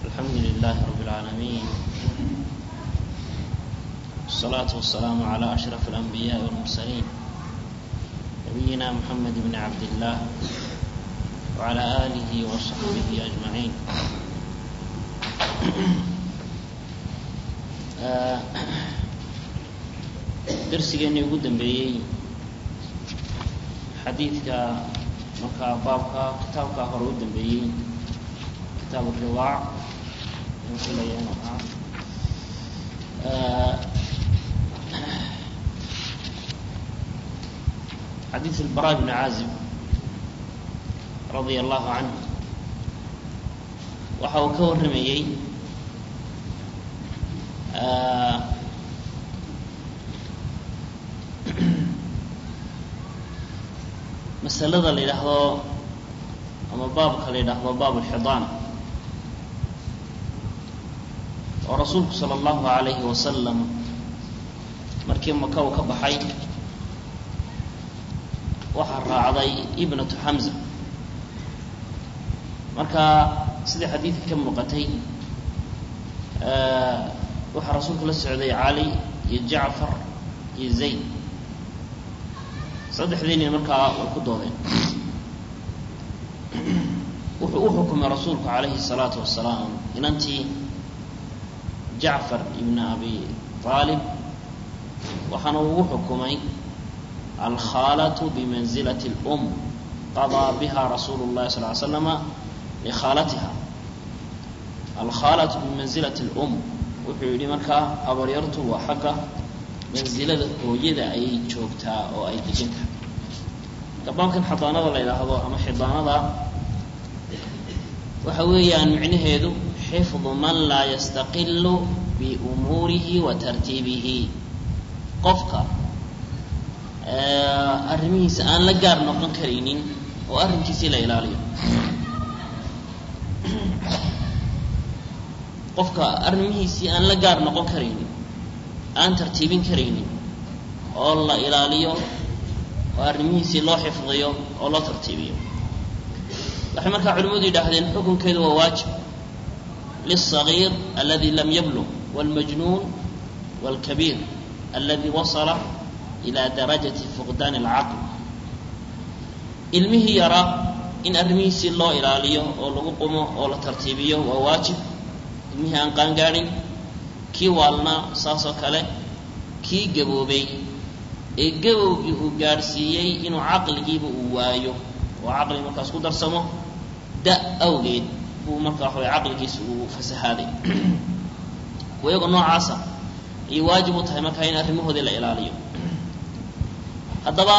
الحمد لله رب العالمين والصلاة والسلام على أشرف الأنبياء والمرسلين نبينا محمد بن عبد الله وعلى آله وصحبه أجمعين darsigeennii ugu dambeeyey xadiidka markaa baabka kitaabkaa hore u dambeeyey kitaab riwaac filaya inuu ahaa xadiid albara bni caazib radia allahu canhu waxa uu ka warramayey masalada la yidhaahdo ama baabka la yidhaahdo baab alxidaan oo rasuulku sala allahu alayhi wasalam markii maka uu ka baxay waxaa raacday ibnatu xamza marka sidai xadiidka ka muuqatay waxaa rasuulka la socday cali iyo jacfar iyo zayd saddexdii nin markaa way ku doodeen wuxuu u xukumay rasuulku calayhi الsalaatu wasalaam inantii jacfar ibn abi aalib waxaana ugu xukumay alkhaalatu bimanzilati اlum qadaa biha rasuulu اllahi sal ly slama likhaalatiha alkhaalatu bimanzilati اlum wuxuu yidhi markaa habaryartu waa xagga mansilada hooyada ayay joogtaa oo ay degan tahay gabaankan xadaanada la yidhaahdo ama xidaanada waxa weeyaan micnaheedu xifdu man laa yastaqilu biumuurihi wa tartiibihi qofka arrimihiisa aan la gaar noqon karaynin oo arrinkiisii la ilaaliyo qofka arrimihiisii aan la gaar noqon karaynin aan tartiibin karaynin oo la ilaaliyo oo arrimihiisii loo xifdiyo oo loo tartiibiyo waxay markaa culimmadu yidhaahdeen xukunkeedu waa waajib lلصaغيir aladi lam yablغ wاlmajnuun wاlkabiir aladi wasala ilى darajaةi fuqdaan اlcaql ilmihii yaraa in arrimihiisii loo ilaaliyo oo lagu qumo oo la tartiibiyo waa waajib ilmihii aan qaangaadhin kii waalnaa saasoo kale kii gaboobay ee gabowgii uu gaadhsiiyey inuu caqligiiba uu waayo oo caqli markaas ku darsamo da awgeed buu markaa waxaway caqligiisa uu fasahaaday iyagoo noocaasa ayay waajib u tahay markaa in arrimahoodii la ilaaliyo haddaba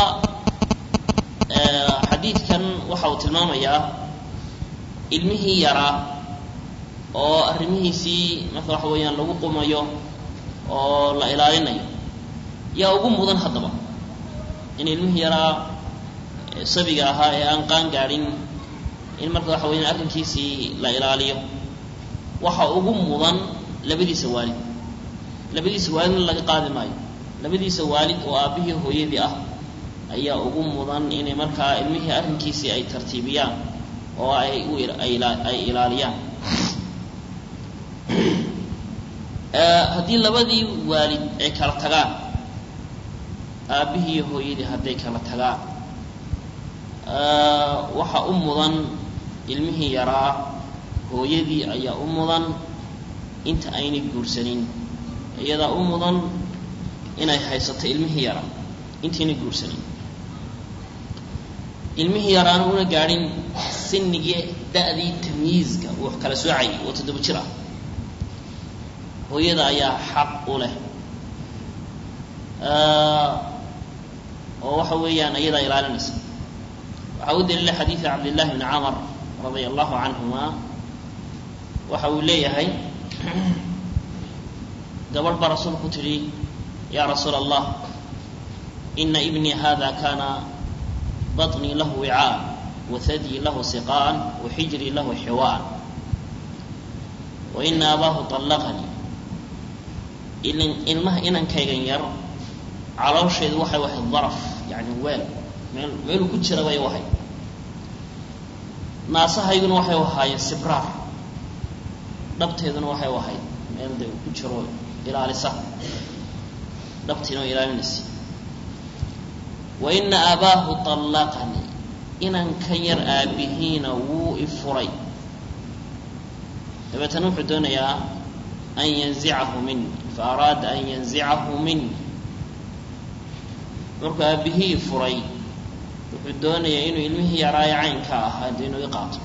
xadiidkan waxa uu tilmaamayaa ilmihii yaraa oo arrimihiisii marka waxa weeyaan lagu qumayo oo la ilaalinayo yaa ugu mudan haddaba in ilmihii yaraa sabiga ahaa ee aan qaan gaadhin in marka waxa weyaan arrinkiisii la ilaaliyo waxa ugu mudan labadiisa waalid labadiisa waalidna laga qaadi maayo labadiisa waalid oo aabbihii hooyadii ah ayaa ugu mudan inay markaa ilmihii arrinkiisii ay tartiibiyaan oo ay ay ilaaliyaan haddii labadii waalid ay kala tagaan aabbihii iyo hooyadii hadday kala tagaan waxa u mudan ilmihii yaraa hooyadii ayaa u mudan inta aynay guursanin iyadaa u mudan inay haysato ilmihii yaraa intaynay guursanin ilmihii yaraana una gaadhin sinigii da'dii tamyiizka uu wax kala soocayay oo toddoba jir ah hooyada ayaa xaq u leh oo waxa weeyaan iyadaa ilaalinaysa waxaa u daliila xadiida cabdillahi bni camar radia allahu canhuma waxa uu leeyahay gabadh baa rasuulku tidhi yaa rasuula allah ina ibnii hada kana baطnii lahu wicaan wathadyi lahu siqaan waxijrii lahu xiwaan waina abaahu طallaqanii ilmaha inankaygan yar caloosheedu waxay wahayd daraf yani weel meel meeluu ku jira bay wahay naasahayguna waxay ahaayeen sibraar dhabteeduna waxay u ahayd meel de ku jiro ilaalisa dhabtiina oo ilaalinaysa wa ina aabaahu طallaqanii inankan yar aabihiina wuu i furay dabeetana wuxuu doonayaa an yanzicahu mini faaraada an yanzicahu mini markuu aabihii furay wuxuu doonayaa inuu ilmihii yaraayo caynka ahaa de inuu i qaato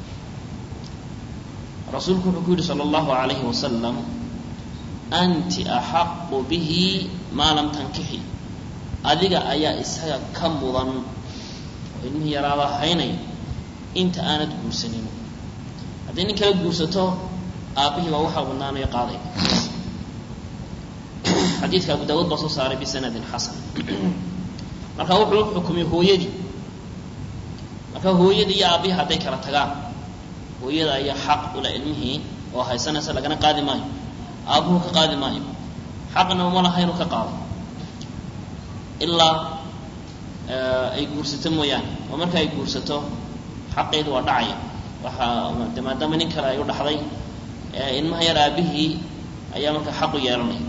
rasuulku wuxuu ku yidhi salى اllahu عalayhi wasalam anti axaqu bihi maa lam tankixi adiga ayaa isaga ka mudan oo ilmihii yaraaba haynaya inta aanad guursanin haddii nin kala guursato aabbihii baa waxaa badnaanayo qaaday xadiidka abu daawuud baa soo saaray bisanadin xasan marka wuxuu xukumay hooyadii marka hooyadii iyo aabbihii hadday kala tagaan hooyada ayaa xaq ula ilmihii oo haysanaysa lagana qaadi maayo aabbuhu ka qaadi maayo xaqna uma laha inuu ka qaado ilaa ay guursato mooyaane oo marka ay guursato xaqeedu waa dhacaya waxaa de maadaama nin kale ay u dhaxday ilmaha yar aabihii ayaa marka xaq u yeelanaya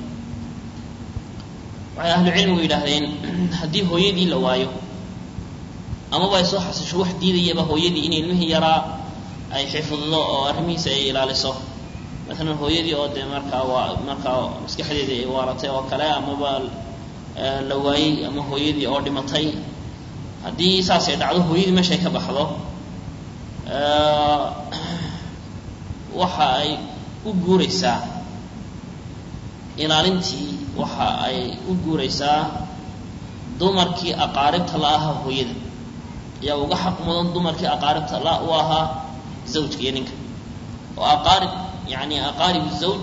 waxay ahlu cilmigu yidhaahdeen haddii hooyadii la waayo amaba ay soo xasisho wax diidayaba hooyadii in ilmihii yaraa ay xifdido oo arrimihiisa ay ilaaliso maalan hooyadii oo dee markaa waa markaa maskaxdeedii ay waaratay oo kale amaba la waayey ama hooyadii oo dhimatay haddii saasay dhacdo hooyadii meeshay ka baxdo waxa ay u guuraysaa ilaalintii waxa ay u guuraysaa dumarkii aqaaribta la ahaa hooyada ayaa uga xaq mudan dumarkii aqaaribta la u ahaa zawjka iyo ninka oo aqaarib yani aqaarib zawj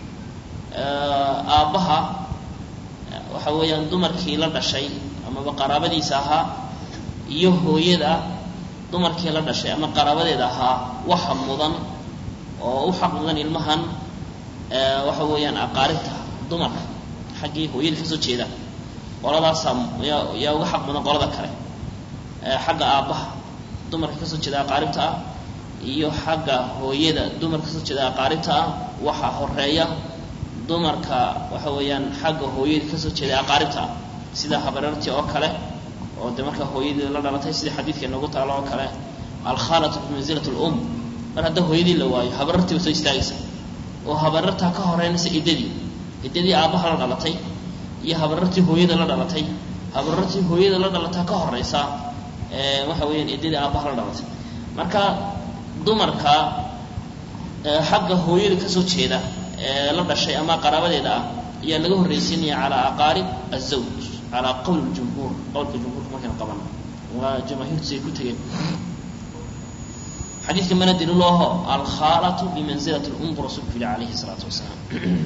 aabbaha waxa weeyaan dumarkii la dhashay amaba qaraabadiisa ahaa iyo hooyada dumarkii la dhashay ama qaraabadeeda ahaa waxa mudan oo u xaq mudan ilmahan waxa weeyaan aqaaribta dumarka xaggii hooyada kasoo jeeda qoladaasaa yaa yaa uga xaq mudan qolada kale xagga aabbaha dumarka kasoo jeeda aqaaribta ah iyo xagga hooyada dumarka kasoo jeeda aqaaribta ah waxaa horeeya dumarka waxa weeyaan xagga hooyada kasoo jeeda aqaaribta ah sida habareertii oo kale oo de markaa hooyadii la dhalatay sida xadiidka inoogu taalo oo kale alkhaalatu bimanzilat lum mar hadda hooyadii la waayo habarartii ba soo istaagaysa oo habarartaa ka horeynaysa iddadii iddadii aabbaha la dhalatay iyo habarartii hooyada la dhalatay habarartii hooyada la dhalataa ka horeysa waxa weeyaan iddadii aabbaha la dhalatay marka dumarka xagga hooyada kasoo jeeda ee la dhashay ama qaraabadeeda ah ayaa laga horreysiinaya calaa aqaarib azawj calaa qowl jumhuur qowlka jumhuurka markaynu qabano waa jamaahiirtu siay ku tegeen xadiidka mana daliilo aho alkhaalatu bimanzilat lum bu rasulku yidhi calayhi salaatu wasalaam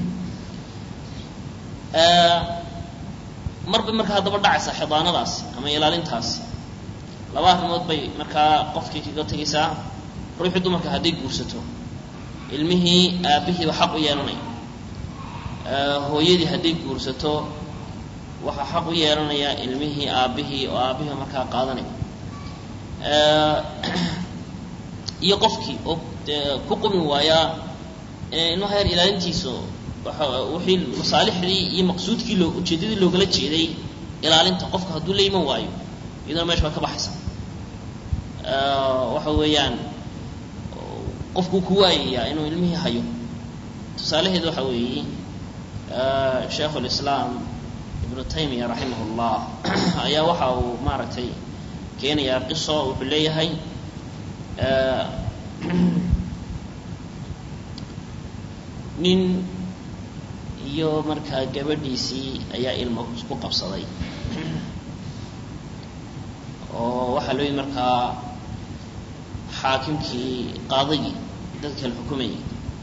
marba markaa haddaba dhacaysa xidaanadaasi ama ilaalintaasi laba arrimood bay markaa qofkii kaga tegaysaa ruuxii dumarka hadday guursato ilmihii aabbihiiba xaq u yeelanaya hooyadii hadday guursato waxaa xaq u yeelanaya ilmihii aabbihii oo aabbihii markaa qaadanaya iyo qofkii oo ku qumi waayaa ilmaha yar ilaalintiisa wixii masaalixdii iyo maqsuudkii loo ujeeddadii loogala jeeday ilaalinta qofka hadduu la iman waayo iyadana meesha waa ka baxaysa waxa weeyaan qofkuu ku waayayaa inuu ilmihii hayo tusaalaheedu waxa weeye sheikhu lislaam ibnu taymiya raximah llah ayaa waxa uu maaragtay keenayaa qiso wuxuu leeyahay nin iyo markaa gabadhiisii ayaa ilmo ku qabsaday oo waxaa loo yidhi markaa xaakimkii qaadigii dadka kala xukumayay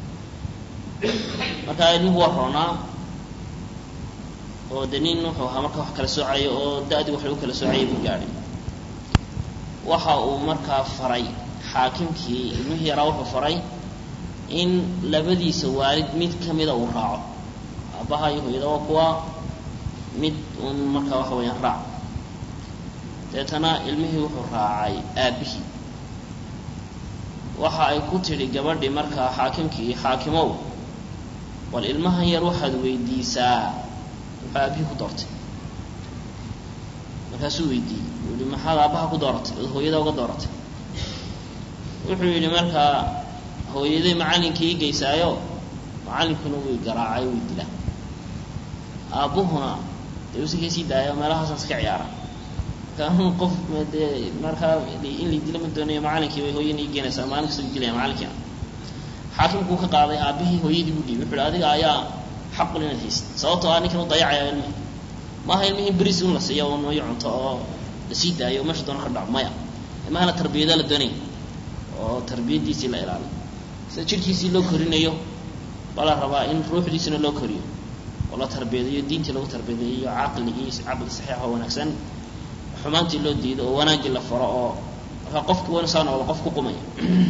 markaa ilmuhu waa roonaa oo de nin wuxuu ahaa marka wax kala soocayo oo da-dii wax lagu kala soocayay buu gaadhay waxa uu markaa faray xaakimkii ilmihii yaraa wuxuu faray in labadiisa waalid mid ka mida uu raaco aabbaha iyo hooyada waa kuwa mid uun markaa waxa weeyaan raac deetana ilmihii wuxuu raacay aabbihii waxa ay ku tidhi gabadhii markaa xaakimkii xaakimow bal ilmahan yar waxaad weydiisaa wuxuu aabihii ku doortay markaasuu weydiiyey uu yihi maxaad aabbaha ku dooratay ood hooyada uga dooratay wuxuu yidhi markaa hooyaday macallinkii ii geysaayo macallinkuna wuu garaacay wuu dila aabbuhuna dee usi kasii daayo meelahaasaan iska ciyaara marka qof dee markaa in la dila ma doonayo macallinkii bay hooyana ii geenaysaa maalin kasta u dilaya macallinkiina xaakimkuu ka qaaday aabbihii hooyadii buu dhiibay wuxu uhi adiga ayaa xaqul inaad haysid sababtoo ah ninkan u dayacaya ilmihi maaha ilmihii beriis in la siiyo oo nooyo cunto oo la sii daayo meesha doona ka dhaco maya ilmahana tarbiyada la doonaya oo tarbiyadiisii la ilaaliyo sida jidhkiisii loo korinayo baa la rabaa in ruuxdiisina loo koriyo oo la tarbiyadeeyo diintii lagu tarbiyadeeyo caqligii caqli saxiix oo wanaagsan xumaantii loo diido oo wanaaggii la faro oo markaa qofki wana saa noqdo qof ku qumaya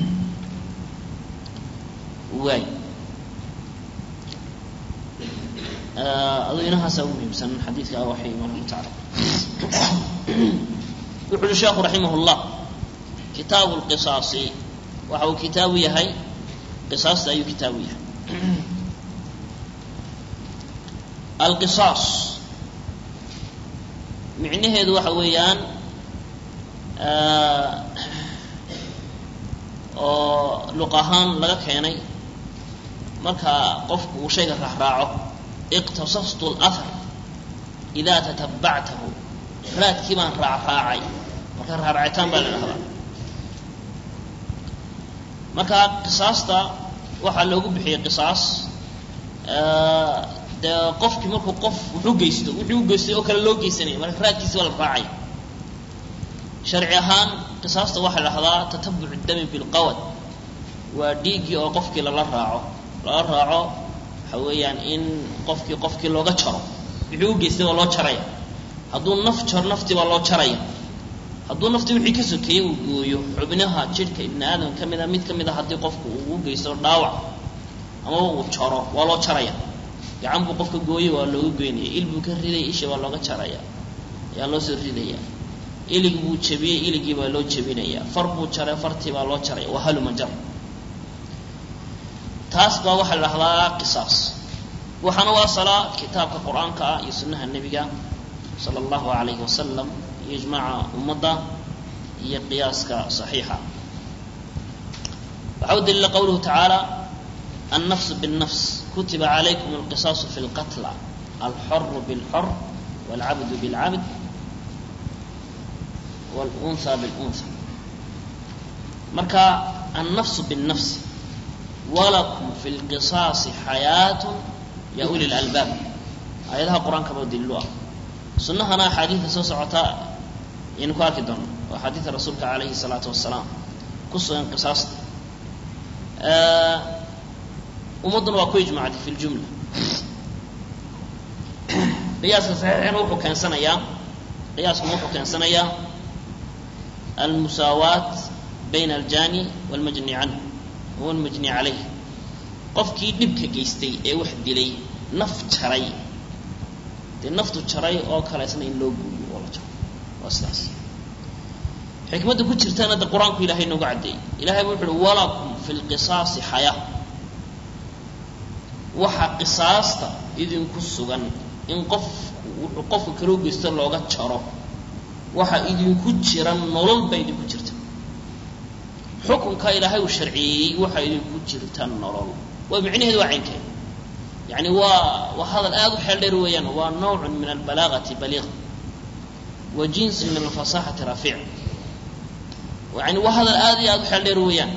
waay aduu inahaasa ugu muhiimsan xadiidka waxay imaam taala wuxu uhi sheekhu raximah llah kitaabu lqisaasi waxa uu kitaabu yahay qisaasta ayuu kitaabu yahay alqisaas micnaheedu waxa weeyaan oo luq ahaan laga keenay marka qofku uu shayga raacraaco iqtasastu اlahar idaa tatabactahu raadkii baan raacraacay marka raaraacitaan baa la dhahdaa marka qisaasta waxaa loogu bixiyey qisaas dee qofkii markuu qof wuxuu geysto wuxuu u geystay oo kale loo geysanaya marka raadkiisi baa la raacaya sharci ahaan qisaasta waxaa la dhahdaa tatabuc dami bilqawad waa dhiiggii oo qofkii lala raaco lala raaco waxa weeyaan in qofkii qofkii looga jaro wuxuu u geystay waa loo jaraya hadduu naf jar naftii baa loo jaraya hadduu naftii wixii ka sokeeyey uu gooyo xubnaha jidhka ibni aadam ka mid a mid ka mid a haddii qofku uu u geysto dhaawac amaba uu jaro waa loo jaraya gacan buu qofka gooyey waa looga goynaya il buu ka riday isha waa looga jaraya ayaa loo soo ridaya ilig buu jabiyey iligii baa loo jabinaya far buu jaray fartii baa loo jaraya waa haluma jar taas baa waxaa la dhahdaa qisaas waxaana u asalaa kitaabka qur-aanka ah iyo sunnaha nebiga sala allahu alayhi wasalam iyo ijmaaca ummadda iyo qiyaaska saxiixa waxaa u daliila qowluhu tacaala النفس بالنفس كتب عليكم القصاص في القتلى الحر بالحر والعبد بالعبد والأنثى بالأنثى مركا النفس بالنفس ولكم في القصاص حياة يا أولي الألباب آياتها القرآن كما دلوها سنة هنا حديث سوس عطاء ينكواك دون وحديث الرسول عليه الصلاة والسلام قصة انقصاص آه ummadduna waa ku ijmacday fi ljumla qiyaaska saxiixina wuxuu keensanayaa qiyaaskuna wuxuu keensanayaa almusaawaat bayna aljani walmajni canhu walmajni calayh qofkii dhibka geystay ee wax dilay naf jaray dee naftu jaray oo kale isna in loo guuriyo oo la jaro waa sidaas xikmadda ku jirtana de qur-aanku ilahay noogu caddeeyey ilahay bu wuxu uhi walakum fi lqisaasi xayaa waxaa qisaasta idinku sugan in qofku wuxuu qofka kaloo geysto looga jaro waxaa idinku jira nolol baa idinku jirta xukunka ilaahay uu sharciyeeyey waxaa idinku jirta nolol waa micnaheedu waa caynkeen yani waa waa hadal aada u xeel dheer weeyaan waa nawcun min albalaagati baliiq wa jinsun min alfasaxati rafiic yani waa hadal aada iyo aada u xeel dheer weeyaan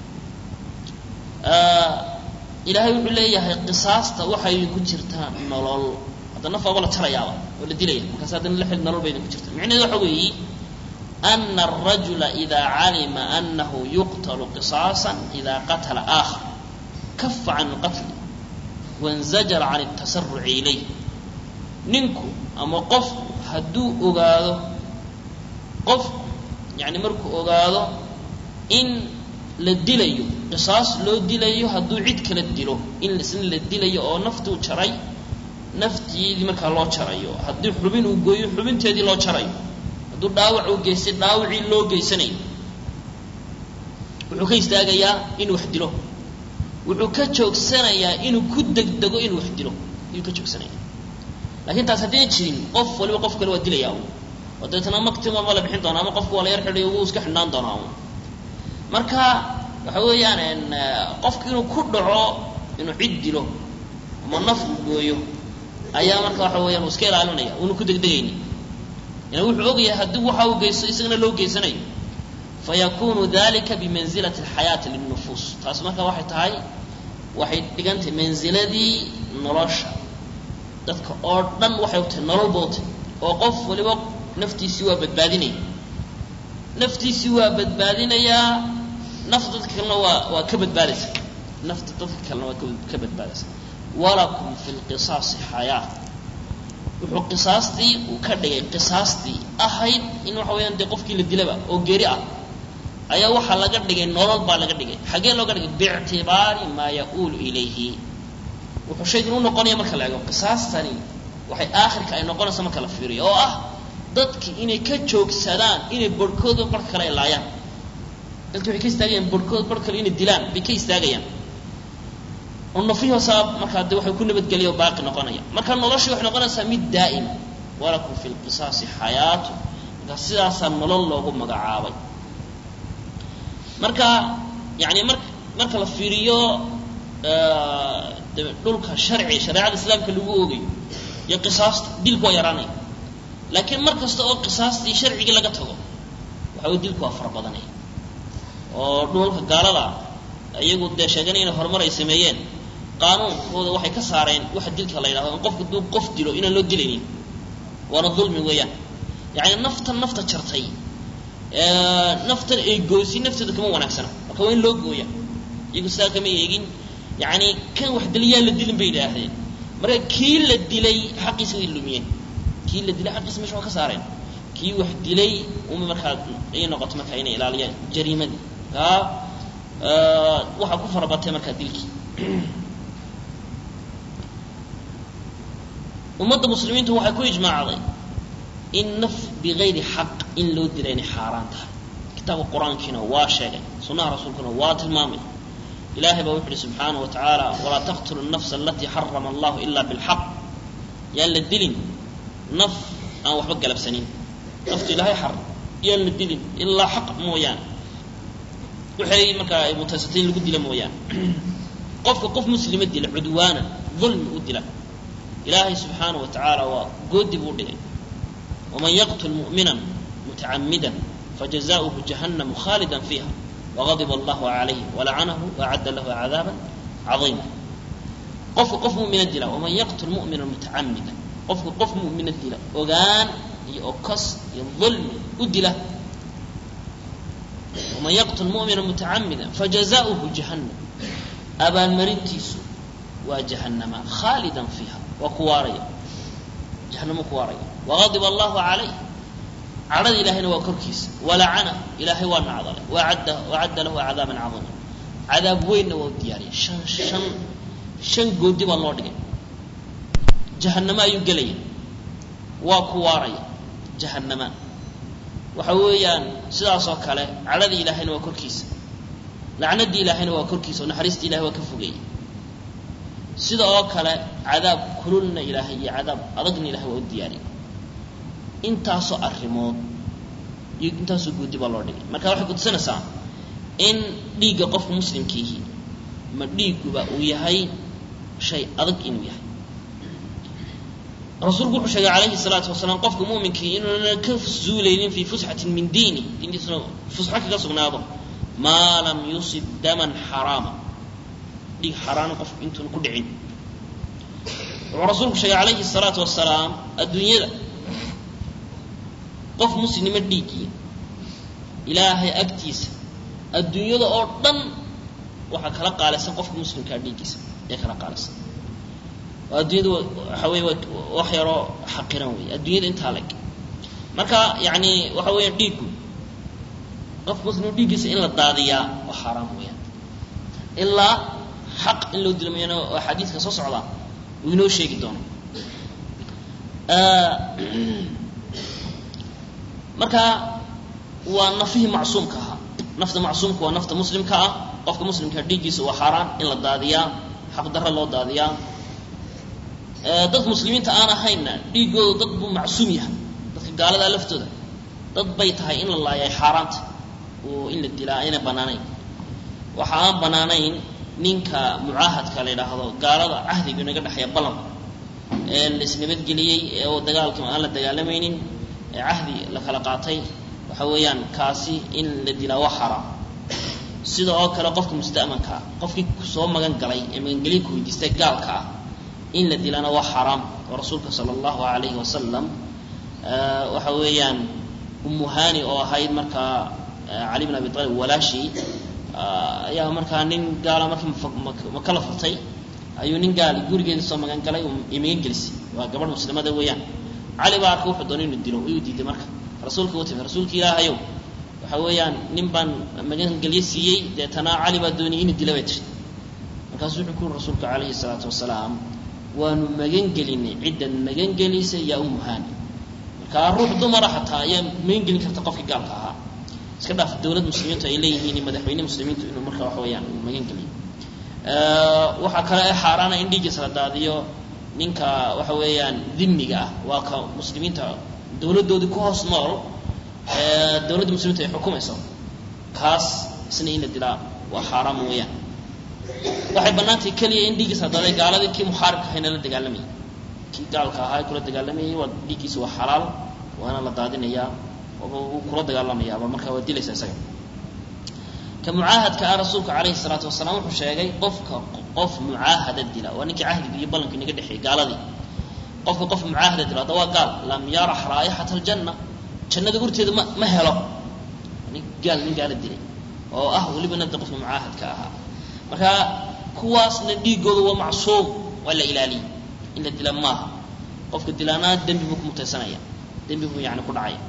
ilaahay wuxuu leeyahay qisaasta waxaa idinku jirtaa nolol hadda naf waaba la jarayaaba oo la dilaya markaas haddana la xil nolol ba idinku jirta micnaheedu waxa weeyi ana الrajula إida calima anahu yuqtl qisaasa إida qatla آkhar kafa can اlqatl waاnzajara can الtasaruci ilayh ninku ama qofku hadduu ogaado qofku yani markuu ogaado in la dilayo qisaas loo dilayo hadduu cid kala dilo in isna la dilayo oo naftuu jaray nafteedii markaa loo jarayo haddii xubin uu gooyo xubinteedii loo jarayo hadduu dhaawac uu geystay dhaawacii loo geysanayo wuxuu ka istaagayaa inuu wax dilo wuxuu ka joogsanayaa inuu ku degdego inuu wax dilo ayuu ka joogsanaya lakin taas haddayna jirin qof waliba qof kale waa dilaya un oo deetna maktima ma la bixin doona ama qofku waa la yar xidhay wuu iska xidhnaan doonaa un marka waxa weeyaan qofku inuu ku dhaco inuu cid dilo ama naf uu gooyo ayaa marka waxa weeyaan uu iska ilaalinaya una ku degdegayni yani wuxuu ogyahay haddii waxa uu geysto isagana loo geysanayo fayakunu dalika bimanzilati alxayaati lilnufuus taas marka waxay tahay waxay dhigantahay manziladii nolosha dadka oo dhan waxay utahay nolol bootay oo qof waliba naftiisii waa badbaadinaya naftiisii waa badbaadinayaa nafta dadka kalena waa waa ka badbaadaysa nafta dadka kalena waa ka badbaadaysa walakum fi lqisaasi xayaa wuxuu qisaastii uu ka dhigay qisaastii ahayd in waxa weeyaan dee qofkii la dilaba oo geeri ah ayaa waxaa laga dhigay nolol baa laga dhigay xaggee looga dhigay biictibaari maa ya-uulu ilayhi wuxuu shaygan u noqonaya marka la eego qisaastani waxay aakhirka ay noqonaysa marka la fiiriyo oo ah dadki inay ka joogsadaan inay barhkooda barh kale ay laayaan dadki waxay ka istaagayaan barhkood barh kale inay dilaan bay ka istaagayaan oo nafihoosaa markaa de waxay ku nabadgeliya oo baaqi noqonaya marka noloshii waxay noqonaysaa mid daa'ima walakum fi lqisaasi xayaatu marka sidaasaa nolol loogu magacaabay marka yani mar marka la fiiriyo dhulka sharci shareecada islaamka lagu oogayo iyo qisaasta dilku waa yaraanaya laakiin mar kasta oo qisaastii sharcigii laga tago waxa wey dilku waa fara badanaya oo dhulka gaalada iyagu dee sheeganay inay horumar ay sameeyeen qaanuunkooda waxay ka saareen waxa dilka la yidhahdo in qofka duu qof dilo inaan loo dilaynin waana dulmi weeyaan yacni naftan nafta jartay naftan ay goysay nafteeda kama wanaagsana marka waa in loo gooya iyagu sidaa kama eegin yani kan wax diliyaan la dilin bay yidhaahdeen marka kii la dilay xaqiisa way lumiyeen kii la dilay xaqiisa mesha waa ka saareen kii wax dilay uma markaa ay noqoto markaa inay ilaaliyaan jariimadii kaa waxaa ku farabatay markaa dilkii ummadda muslimiintu waxay ku ijmaacday in naf bigayri xaq in loo dila inay xaaraan tahay kitaabka qur-aankiina waa sheegay sunnaha rasuulkuna waa tilmaamay ilahay baa wuxu uhi subxaanaه wa tacaala walaa taqtulu الnafsa alatii xarama allahu ila biاlxaq yaan la dilin naf aan waxba galabsanin naftu ilahay xaram yaan la dilin ilaa xaq mooyaane waxay markaa ay mutaysatay in lagu dila mooyaane qofka qof muslima dila cudwaana dulmi u dila ilaahay subxaanaه wa tacaala waa goodi buu dhigay waman yaqtul mu'mina mutacamida fajazaؤuhu jahannamu khaalida fiiha wغadib allahu عalayh walacanahu waacadda lahu cadaaba caiima qofka qof mumina dila waman yaqtul mumina mutacamida qofka qof mumina dila ogaan iyo okas iyo dulmi u dila waman yaqtul mumina mutacamida fajazaؤuhu jahannam abaalmarintiisu waa jahannama khaalida fiiha waa ku waaraya jahanamo ku waaraya wagadib allahu calayh cadhada ilahayna waa korkiisa walacana ilaahay waa nacdalay waadda wacadda lahu cadaaban cadiima cadaab weynna waa u diyaariyay shan shan shan goodi baa loo dhigay jahannamo ayuu gelaya waa ku waaraya jahannama waxa weeyaan sidaasoo kale cadhadii ilaahayna waa korkiisa lacnadii ilaahayna waa korkiisa oo naxariistii ilahay waa ka fogeeyey sida oo kale cadaab kululna ilaahay iyo cadaab adagna ilahay waa u diyaariyay intaasoo arrimood iyo intaasoo goodi baa loo dhigay marka waxay kutusinaysaa in dhiigga qofka muslimkiihi ma dhiiguba uu yahay shay adag inuu yahay rasuulku wuxuu sheegay calayhi salaatu wasalaam qofka muminkii inuuna ka zuulaynin fii fusxatin min diini diintiisuna fusxo kaga sugnaado maa lam yusib daman xaraama dhiig xaraana qofku intuuna ku dhicin wuxuu rasuulku sheegay calayhi salaatu wasalaam adduunyada qof muslima dhiiggii ilaahay agtiisa adduunyada oo dhan waxaa kala qaalisan qofka muslimkaa dhiiggiisa ee kala qaalisan adduunyada waxa wey wax yaroo xaqiran wey adduunyada intaa leg marka yani waxa weya dhiiggu qofka muslim dhiiggiisa in la daadiyaa waa xaaraam weyaan ilaa xaq in loo dilo mayana oo xadiidka soo socda uu inoo sheegi doono marka waa nafihii macsuumka ahaa nafta macsuumka waa nafta muslimka ah qofka muslimka dhiiggiisa waa xaaraan in la daadiyaa xaqdarro loo daadiyaa dad muslimiinta aan ahaynna dhiigooda dad buu macsuum yahay dadka gaaladaa laftooda dad bay tahay in la laayay xaaraanta oo in la dilaa ayna bannaanayn waxa aan bannaanayn ninka mucaahadka la yidhaahdo gaalada cahdiga inaga dhexeeya ballan ee la isnabadgeliyey oo dagaalka aan la dagaalamaynin ee cahdi la kala qaatay waxa weeyaan kaasi in la dilaa waa xaaraam sida oo kale qofka musta'manka ah qofkii soo magan galay ee magangelyo ku weydiistay gaalka ah in la dilana waa xaaraam oo rasuulka sala allahu calayhi wasalam waxa weeyaan umuhani oo ahayd markaa cali bin abi talib walaashii ayaa markaa nin gaala markii maka la furtay ayuu nin gaali gurigeeda soo magan galay magan gelisay waa gabadh muslimada weeyaan cali baa arka wuxuu doonay inuu dilo ayuu diiday marka rasuulka u timi rasuulka ilaahayow waxa weeyaan nin baan magangelyo siiyey deetana cali baa doonayay inuu dila bay tiri markaasuu wuxuu ku yuri rasuulka calayhi salaatu wasalaam waanu magangelinay ciddan magangelisa yaa umuhani markaa ruux dumara xataa ayaa magangelin karta qofkii gaalka ahaa iska dhaaf dowlad muslimiintu ay leeyihiin madaxweyne muslimiintu inuu markaa waxa weeyaan magangeliyo waxaa kale ee xaaraana in dhiiggiisa la daadiyo ninka waxa weeyaan dhimmiga ah waa ka muslimiinta dowladdoodii ku hoos nool dowladda muslimiinta ay xukumayso kaas isna in la dilaa waa xaaraam weeyaan waxay bannaantahay keliya in dhiiggiisa la daadiyo gaaladii kii muxaaribka ahayna la dagaalamayay kii gaalka ahaa kula dagaalamayay waa dhiiggiisa waa xalaal waana la daadinayaa wuu kula dagaalamayaaba markaa waa dilaysa isaga ka mucaahadka ah rasuulka calayhi salaatu wasalaam wuxuu sheegay qofka qof mucaahada dila waa ninkii cahdiga iyo ballanka inaga dhexeeyay gaaladii qofka qof mucaahada dila hadda waa gaal lam yarax raa'ixata aljanna jannada urteeda ma ma helo nin gaal nin gaala dilay oo ah weliba nada qofka mucaahadka ahaa marka kuwaasna dhiigooda waa macsuum waa la ilaaliyey in la dila maaha qofka dilaana dembi buu ku mutaysanaya dembi buu yani ku dhacaya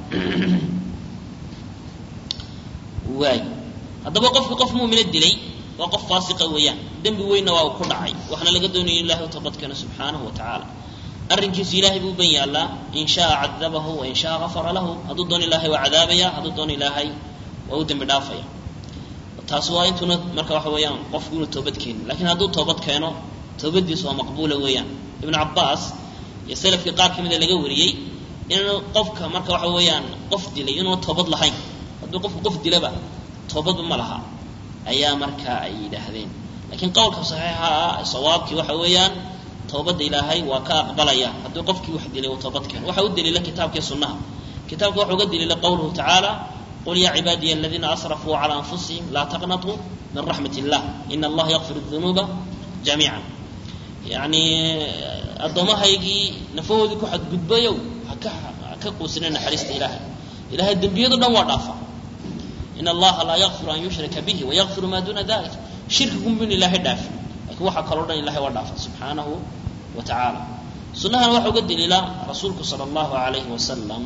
waay haddaba qofka qof muumina dilay waa qof faasiqa weeyaan dembi weynna waa uu ku dhacay waxaana laga doonaya in ilahay u toobadkeeno subxaanahu wa tacaala arrinkiisu ilahay buu ban yaallaa in shaa cadabahu wa in shaa gafara lahu hadduu doono ilaahay waa cadaabaya hadduu doono ilaahay waa u dembi dhaafaya taas waa intuuna marka waxa weeyaan qofku inuu toobad keenin lakiin hadduu toobad keeno toobadiisu waa maqbuula weeyaan ibnu cabaas iyo salafkii qaar kamida laga wariyey inuu qofka marka waxa weeyaan qof dilay inuuna toobad lahayn hadduu qofku qof dilaba toobadba ma laha ayaa markaa ay yidhaahdeen laakiin qowlka saxiixa ah sawaabkii waxa weeyaan toobadda ilaahay waa ka aqbalaya hadduu qofkii wax dilay uu toobad keeno waxa u daliila kitaabkii sunnaha kitaabka waxa uga daliila qowluhu tacaala qul yaa cibaadiya aladiina asrafuu calaa anfusihim laa taqnatuu min raxmat illah ina allaha yakfir dunuuba jamiica yacni addoommahaygii nafahoodii ku xadgudbayow haka haka quusina naxariista ilaahay ilahay dembiyado dhan waa dhaafa in allaha laa yakfiru an yushraka bihi wayakfiru maa duuna dalik shirkigunbu in ilaahay dhaafi lakiin waxaa kaloo dhan ilahay waa dhaafa subxaanahu wa tacaala sunnahana waxa uga daliila rasuulku sala allahu alayhi wasalam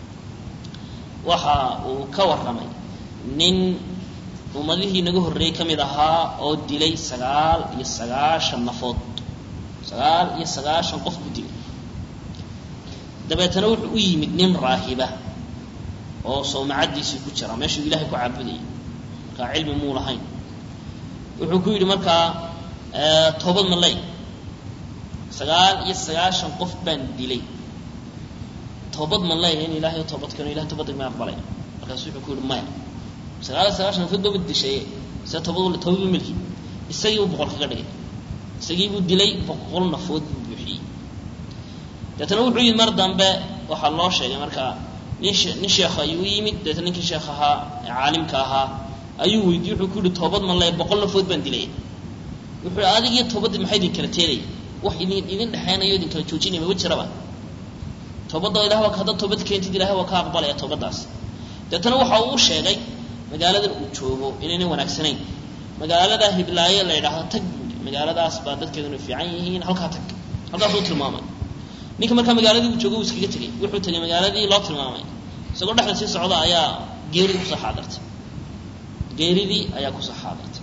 waxa uu ka warramay nin ummadihii naga horreeyey ka mid ahaa oo dilay sagaal iyo sagaashan nafood sagaal iyo sagaashan qof buu dilay dabeetana wuxuu u yimid nin raahiba oo sawmacadiisii ku jira meeshuu ilahay ku caabudayay markaa cilmi muu lahayn wuxuu ku yidhi markaa toobad ma ley sagaal iyo sagaashan qof baan dilay toobad ma leeyahay in ilahay toobad keeno ilahay toobadda ma aqbalay markaasu wuxuu ku yidhi maya sagaal iyo sagaashan nafood baba dishaye se toobad toobadba melki isagii buu boqol kaga dhigay isagii buu dilay boqol nafood buu buuxiyey deetana wuxuu yimid mar dambe waxaa loo sheegay markaa nin nin sheekh ayuu u yimid deetana ninkii sheekh ahaa ee caalimka ahaa ayuu weydiiyey wuxuu ku yihi toobad ma leeyahay boqol nafood baan dilay wuxuu yihi adig iyo toobaddi maxay idin kala teelaya wax idin idin dhexeynayo idin kala joojinaya maba jiraba toobadda ilah waa haddaad toobad keentid ilahay waa ka aqbalaya toobaddaas deetana waxa uu u sheegay magaaladan uu joogo inaynan wanaagsanayn magaalada hiblaaye la yidhaahdo tag magaaladaas baa dadkeeduna fiican yihiin halkaa tag halkaasuu tilmaamay ninka markaa magaaladii uu joogo uu iskaga tegey wuxuu tegay magaaladii loo tilmaamay isagoo dhexda sii socda ayaa geeridii kusoo xaadirtay geeridii ayaa kusoo xaadirtay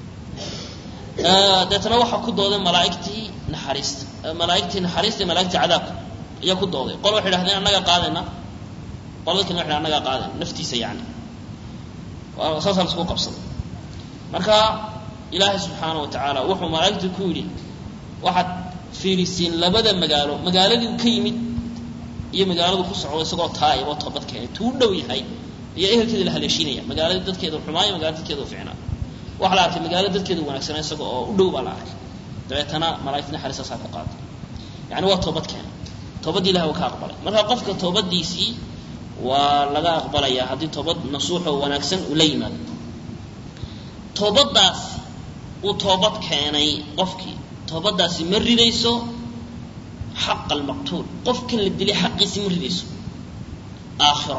deetana waxaa ku dooday malaaigtii naxariista malaaigtii naxariista iyo malaaigtii cadaabka ayaa ku dooday qol waxay dhahdeen annagaa qaadayna qolada kalena waxay annagaa qaadayna naftiisa yani saasaa laisku qabsaday marka ilaahay subxaana wa tacaala wuxuu malaa'igta ku yidhi waxaad fiirisiin labada magaalo magaaladii ka yimid iyo magaaladu ku socdo isagoo taa'ib oo toobad keenay tuu dhow yahay iyo ehelkeeda la haleeshiinaya magaaladii dadkeeda xumaayo magaalada dadkeeda u ficnaa waxaa la arkay magaalada dadkeeda wanaagsanaa isaga oo u dhow baa la arkay dabeetana malaa'igta naxariistaasaa ku qaaday yani waa toobad keenay toobadii ilahi waa ka aqbalay marka qofka toobadiisii waa laga aqbalayaa haddii toobad nasuuxoo wanaagsan uu la yimaado toobadaas uu toobad keenay qofkii toobadaasi ma ridayso xaqa almaqtuul qofkan la dilay xaqiisi ma ridayso aakhiro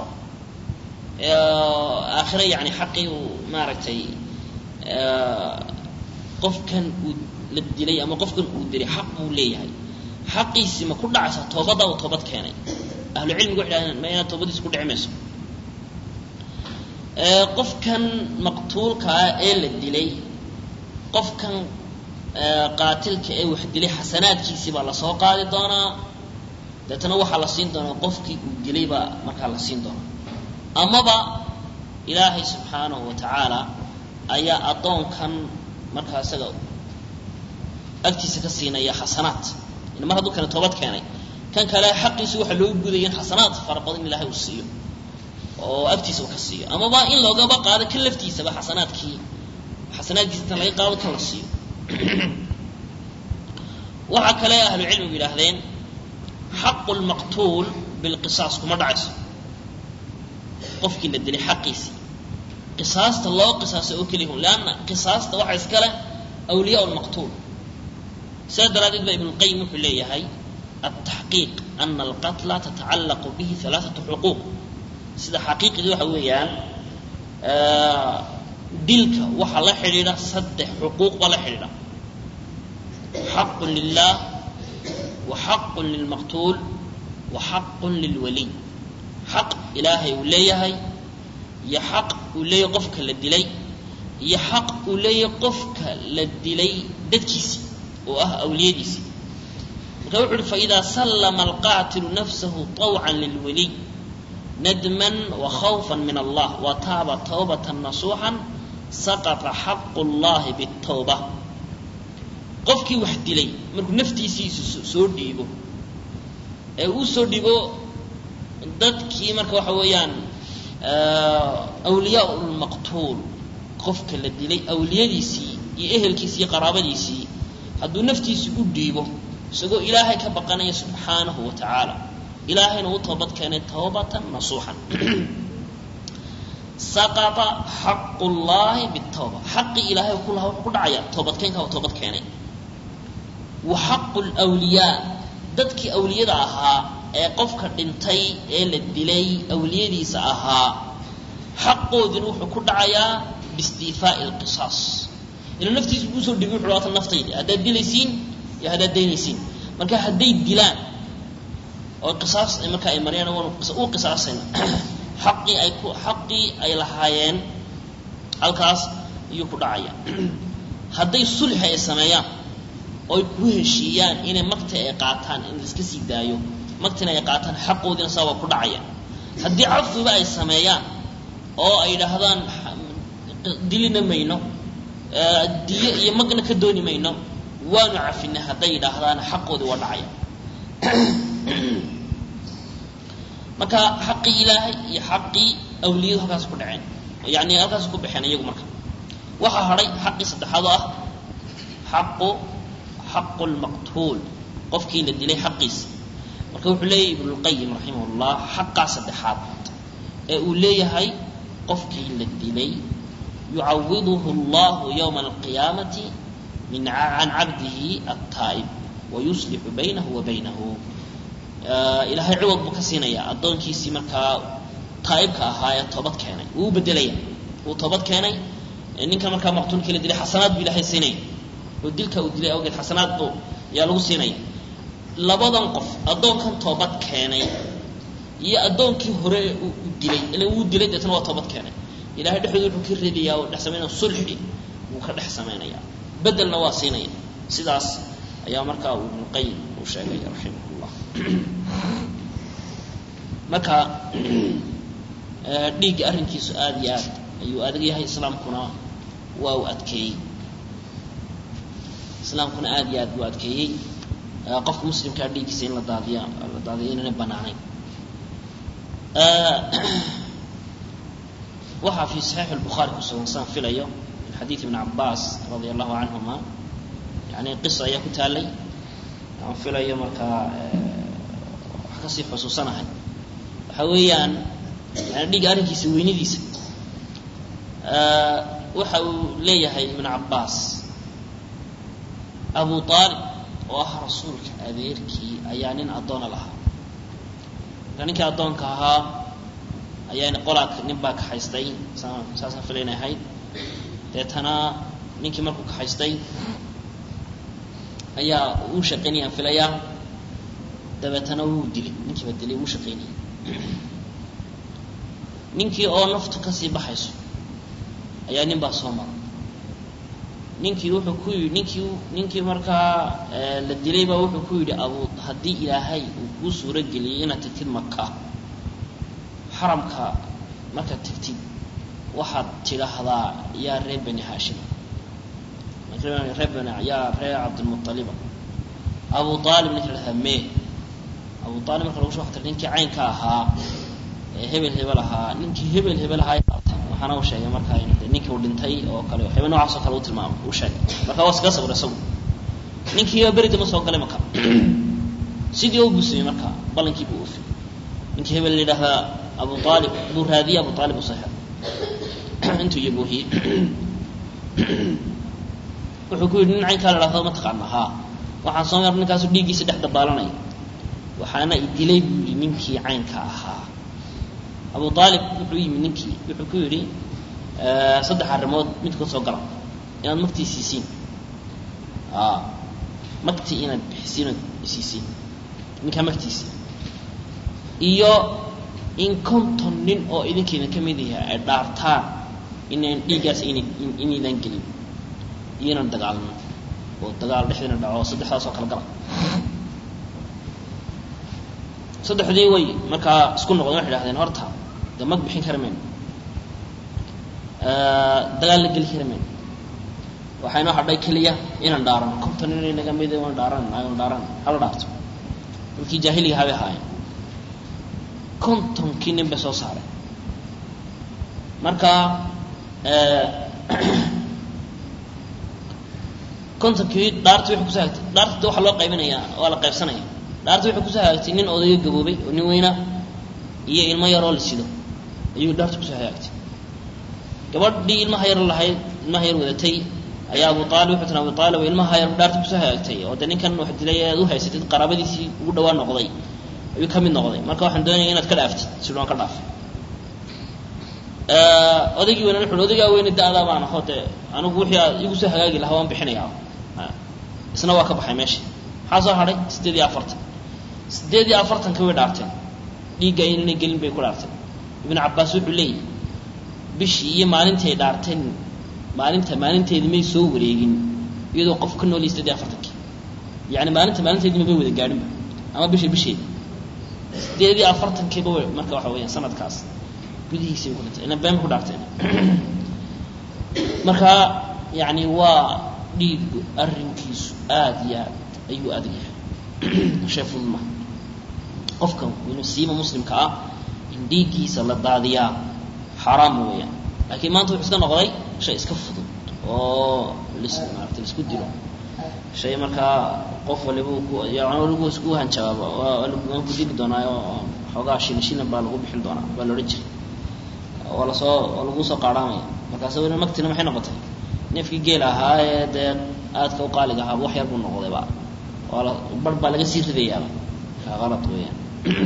aakhiro yani xaqii uu maaragtay qofkan uu la dilay ama qofkan uu dilay xaq buu leeyahay xaqiisi ma ku dhacaysa toobadda uu toobad keenay ahlu cilmigu waxay dhahdeen ma inaad toobadiisa ku dhici mayso qofkan maqtuulka ah ee la dilay qofkan qaatilka ee wax dilay xasanaadkiisii baa lasoo qaadi doonaa deetana waxaa la siin doonaa qofkii uu dilay baa markaa la siin doonaa amaba ilaahay subxaanahu wa tacaala ayaa addoonkan markaa isaga agtiisa ka siinaya xasanaad mar hadduu kane toobad keenay kan kale xaqiisi waxaa loo gudaya in xasanaad fara badan in ilahay uu siiyo oo agtiisa uu ka siiyo amaba in loogaba qaado kan laftiisaba xasanaadkii xasanaadkiisa inta laga qaado kan la siiyo waxaa kale ahlu cilmigu yidhaahdeen xaqu lmaqtuul bilqisaas kuma dhacayso qofkii la dilay xaqiisii qisaasta loo qisaasa oo keliya hun leanna qisaasta waxaa iskale awliyaa lmaqtuul sidaa daraaddeed ba ibn lqayim wuxuu leeyahay altaxqiiq ana alqatla tatacallaqu bihi alaaatu xuquuq sida xaqiiqdii waxa weeyaan dilka waxaa la xidhiidha saddex xuquuq baa la xidhiidha xaqun lilah wa xaqun lilmaqtuul wa xaqun lilwaliy xaq ilaahay uu leeyahay iyo xaq uu leeyahay qofka la dilay iyo xaq uu leeyahay qofka la dilay dadkiisii oo ah awliyadiisii marka wuxu uhi faidaa sallama alqaatilu nafsahu طawcan lilwaliy nadman wa khawfan min allah wa taaba tawbatan nasuuxan saqata xaqu llahi bitawba qofkii wax dilay markuu naftiisiisu soo dhiibo ee uu soo dhiibo dadkii marka waxa weeyaan awliyaa lmaqtuul qofka la dilay awliyadiisii iyo ehelkiisii iyo qaraabadiisii hadduu naftiisi u dhiibo isagoo ilaahay ka baqanaya subxaanahu wa tacaala ilaahayna u toobad keenay tawbatan nasuuxan saqata xaqu llahi bitawba xaqii ilaahay ku lahaa wuxuu ku dhacaya toobadkeenka u toobad keenay wa xaqu lwliyaa dadkii awliyada ahaa ee qofka dhintay ee la dilay awliyadiisa ahaa xaqoodina wuxuu ku dhacayaa biistiifaai lqisaas inuu naftiisa kuusoo dhibi wuxu waatan naftaydi haddaad dilaysiin iyo haddaad daynaysiin marka hadday dilaan oo qisaas marka ay mariyaan waanu u qisaasayna xaqii ay ku xaqii ay lahaayeen halkaas ayuu ku dhacaya hadday sulxi ay sameeyaan oo ay ku heshiiyaan inay makti ay qaataan in laiska sii daayo maktina ay qaataan xaqoodiina saa waa ku dhacaya haddii cafiba ay sameeyaan oo ay yidhaahdaan dilina mayno diyo iyo magna ka dooni mayno waanu cafinay hadday yidhaahdaan xaqoodii waa dhacaya marka xaqii ilaahay iyo xaqii awliyadu halkaas ku dhaceen yani halkaas ku baxeen iyagu marka waxaa hadhay xaqii saddexaad oo ah xaqu xaqu lmaqtuul qofkii la dilay xaqiisa marka wuxuu leeyahay ibnulqayim raximah llah xaqaa saddexaad ee uu leeyahay qofkii la dilay yucawiduhu allahu yowma alqiyaamati min can cabdihi altaa'ib wayuslixu baynahu wa baynahu ilaahay ciwad buu ka siinayaa addoonkiisii markaa taa'ibka ahaa ee toobad keenay wuu u bedelaya wuu toobad keenay ninkan markaa maqtuulkii la dilay xasanaad buu ilaahay siinaya oo dilka uu dilay awgeed xasanaad buu ayaa lagu siinaya labadan qof addoonkan toobad keenay iyo addoonkii hore u dilay ila wuu dilay deetna waa toobad keenay ilahay dhexdooda wuxuu ka reedayaa oo dhex samaynaya sulxi wuu ka dhex samaynaya bedelna waa siinaya sidaas ayaa markaa uu ibnuqayim uu sheegay raximah llah marka dhiigga arrinkiisu aada iyo aad ayuu adag yahay islaamkuna waa u adkeeyey islaamkuna aada iyo aad buu adkeeyey qofka muslimkaa dhiiggiisa in la daadiya la daadiyo inana banaanayn waxaa fi saxiix lbukhaari kusugan saan filayo min xadiid ibn cabaas radia allahu canhuma yani qisa ayaa ku taalay aan filayo markaa wax kasii xusuusanahay waxa weeyaan yani dhiigga arrinkiisa weynadiisa waxa uu leeyahay ibn cabaas abu aalib oo ah rasuulka adeerkii ayaa nin addoona lahaa marka ninkii addoonka ahaa ayaa qolaa nin baa kaxaystay saasaan filayna ahayd deetana ninkii markuu kaxaystay ayaa uu shaqaynayaan filayaa dabeetana wuu dilay ninkiiba dilay wuu shaqaynayay ninkii oo naftu kasii baxayso ayaa nin baa soo mara ninkii wuxuu ku yidhi ninkii ninkii markaa la dilay baa wuxuu ku yidhi abu haddii ilaahay uu kuu suuro geliyay inaad tagtid maka xaramka markaad tagtid waxaad tidhaahdaa yaa reer bani haashim reer bani yaa reer cabdilmualiba abu aalib ninka lahahdaa mee abu aalib marka lagu soo waxtar ninkii caynka ahaa ee hebel hebel ahaa ninkii hebel hebel ahaa waxaana uu sheegay markaa ninkii uu dhintay oo kale waxyaaba noocaas oo kale u tilmaamay uu sheegay marka waa iskaga sawir isagu ninkii berida ma soo galay maka sidii u busimay marka ballankii buu ufiyey ninkii hebel la yidhaahdaa abu aalib buu raadiyey abu aalib uu saxir intuu iyabuuhiyey wuxuu ku yidhi nin caynkaa la dhahdo ma taqaana haa waxaan soo mar ninkaasu dhiiggiisa dhex dabaalanaya waxaana i dilay buu yidhi ninkii caynka ahaa abu aalib wuxuu yimi ninkii wuxuu ku yidhi saddex arrimood midkood soo gala inaad magtii siisiin magtii inaad bixisiin ood siisiin ninkaa magtiisii iyo in konton nin oo idinkeydin ka mid yahay ay dhaartaan inaan dhiiggaas inaydan gelin iyo inaan dagaalno oo dagaal dhexdiina dhaco saddexdaas oo kala gala saddexdii way markaa isku noqdeen waxay dhahdeen horta de mag bixin kara mayno dagaal la geli kara mayno waxaa inoo hadhay keliya inaan dhaarano konton nin inaga mid waan dhaaran aan dhaaran hala dhaarto dadkii jaahiliga habay ahaayeen kontonkii nin bay soo saareen marka kontonkii dhaarti waxay kusoo hagtay dhaarta waxaa loo qaybinayaa waa la qaybsanaya dhaarti waxay kusoo hagaagtay nin odayo gaboobay oo nin weyna iyo ilmo yaroo la sido ayuu dhaarta kusoo hagaagtay gabadhii ilmaha yar lahayd ilmaha yar wadatay ayaa abu aalib wuxuu tiri abu aalib ilmaha yar dhaarta kusoo hagaagtay oo de ninkan wax dilay aad u haysatid qaraabadiisii ugu dhawaa noqday ayuu ka mid noqday marka waxaan doonaya inaad ka dhaaftid sidaan ka dhaaf odaygii weyna wuxu odaygaa weyne da-daa baan aho dee anigu wixii aad igu soo hagaagi lahaa waan bixinayaa isna waa ka baxay meesha maxaa soo hadhay siddeed iyo afartan siddeed iyo afartanka way dhaarteen dhiigga inana gelin bay ku dhaarteen ibnu cabaas wuxuu leeyahy bishii iyo maalintii ay dhaarteen maalinta maalinteedii may soo wareegin iyadoo qof ka nooliyay siddeed iyo afartankii yacni maalinta maalinteedii mabay wada gaadhinba ama bisha bisheeda siddeed iyo afartankiiba w marka waxa weeyaan sanadkaas gudihiisay ku dhintay ina been ku dhaarteen marka yacni waa dhiigu arrinkiisu aada iyo aad ayuu adag yahay shay fudud maha qofka siiba muslimka ah in dhiiggiisa la daadiyaa xaaraam weeyaan laakiin maanta wuxuu iska noqday shay iska fudud oo lis maarata laisku dilo shay markaa qof waliba lagu isku hanjabaaba waan ku dili doonaayo xoogaa shilin shilin baa lagu bixin doonaa baa la odhan jiray waa lasoo waa lagu soo qaadhaamaya markaas weli magtina maxay noqotay neefkii geel ahaa ee dee aadka u qaaliga ahaaba wax yar buu noqdayba waa la bar baa laga sii ridayaaba ka qalad weeyaan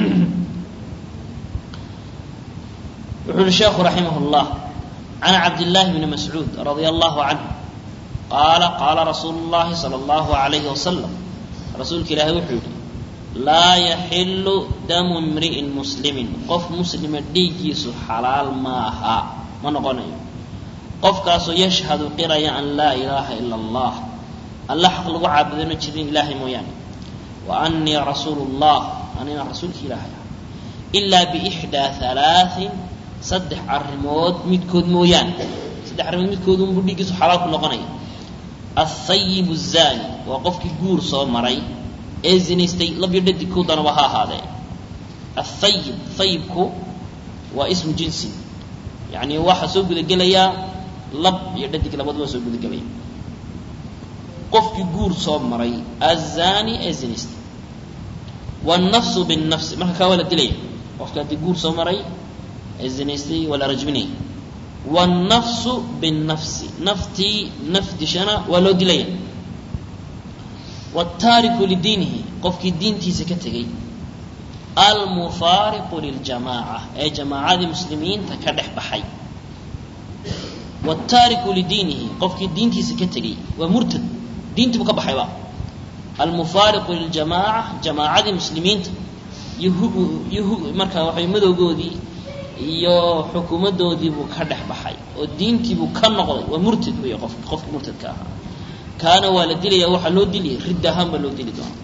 wuxuu uhi sheekhu raximah اllah can cabdillaahi bni mascuud radia allahu canhu qaala qaala rasuulu اllahi salى اllahu alayhi wasalam rasuulka ilaahay wuxuu yihi laa yaxilu damu imri'in muslimin qof muslima dhiiggiisu xalaal maaha ma noqonayo qofkaasoo yashhadu qiraya an laa ilaaha ila allah alla xaq lagu caabudano jirin ilaahay mooyaane wa anii rasuulu اllah anina rasuulki ilaahay ah ilaa biixdaa halaaثin saddex arrimood midkood mooyaane saddex arrimood midkood unbuu dhiiggiisu xalaal ku noqonaya athayib الzani waa qofkii guur soo maray ee zinaystay labyo dhadig ku danaba ha ahaadee athayib thayibku waa ismu jinsi yani waxaa soo gudagelayaa lab iyo dhadig labaduba soo gudagelaya qofkii guur soo maray azani ee zinaystay wالnafsu bالnafsi marka kaa waa la dilaya qofka haddii guur soo maray ee zinaystay waa la rajminaya wالnafsu bالnafsi naftii naf dishana waa loo dilaya wالtaariku lidiinihi qofkii diintiisa ka tegey almufaariqu liljamaaca ee jamaacadii muslimiinta ka dhex baxay wاtaariku lidiinihi qofkii diintiisa ka tegey waa murtad diintii buu ka baxayba almufaariqu liljamaaca jamaacadii muslimiinta iyo markaa waxay madowgoodii iyo xukuumadoodii buu ka dhex baxay oo diintii buu ka noqday waa murtad wey qof qofkii murtadka ahaa kaana waa la dilaya waxaa loo diliyay ridd ahaan baa loo dili doonaa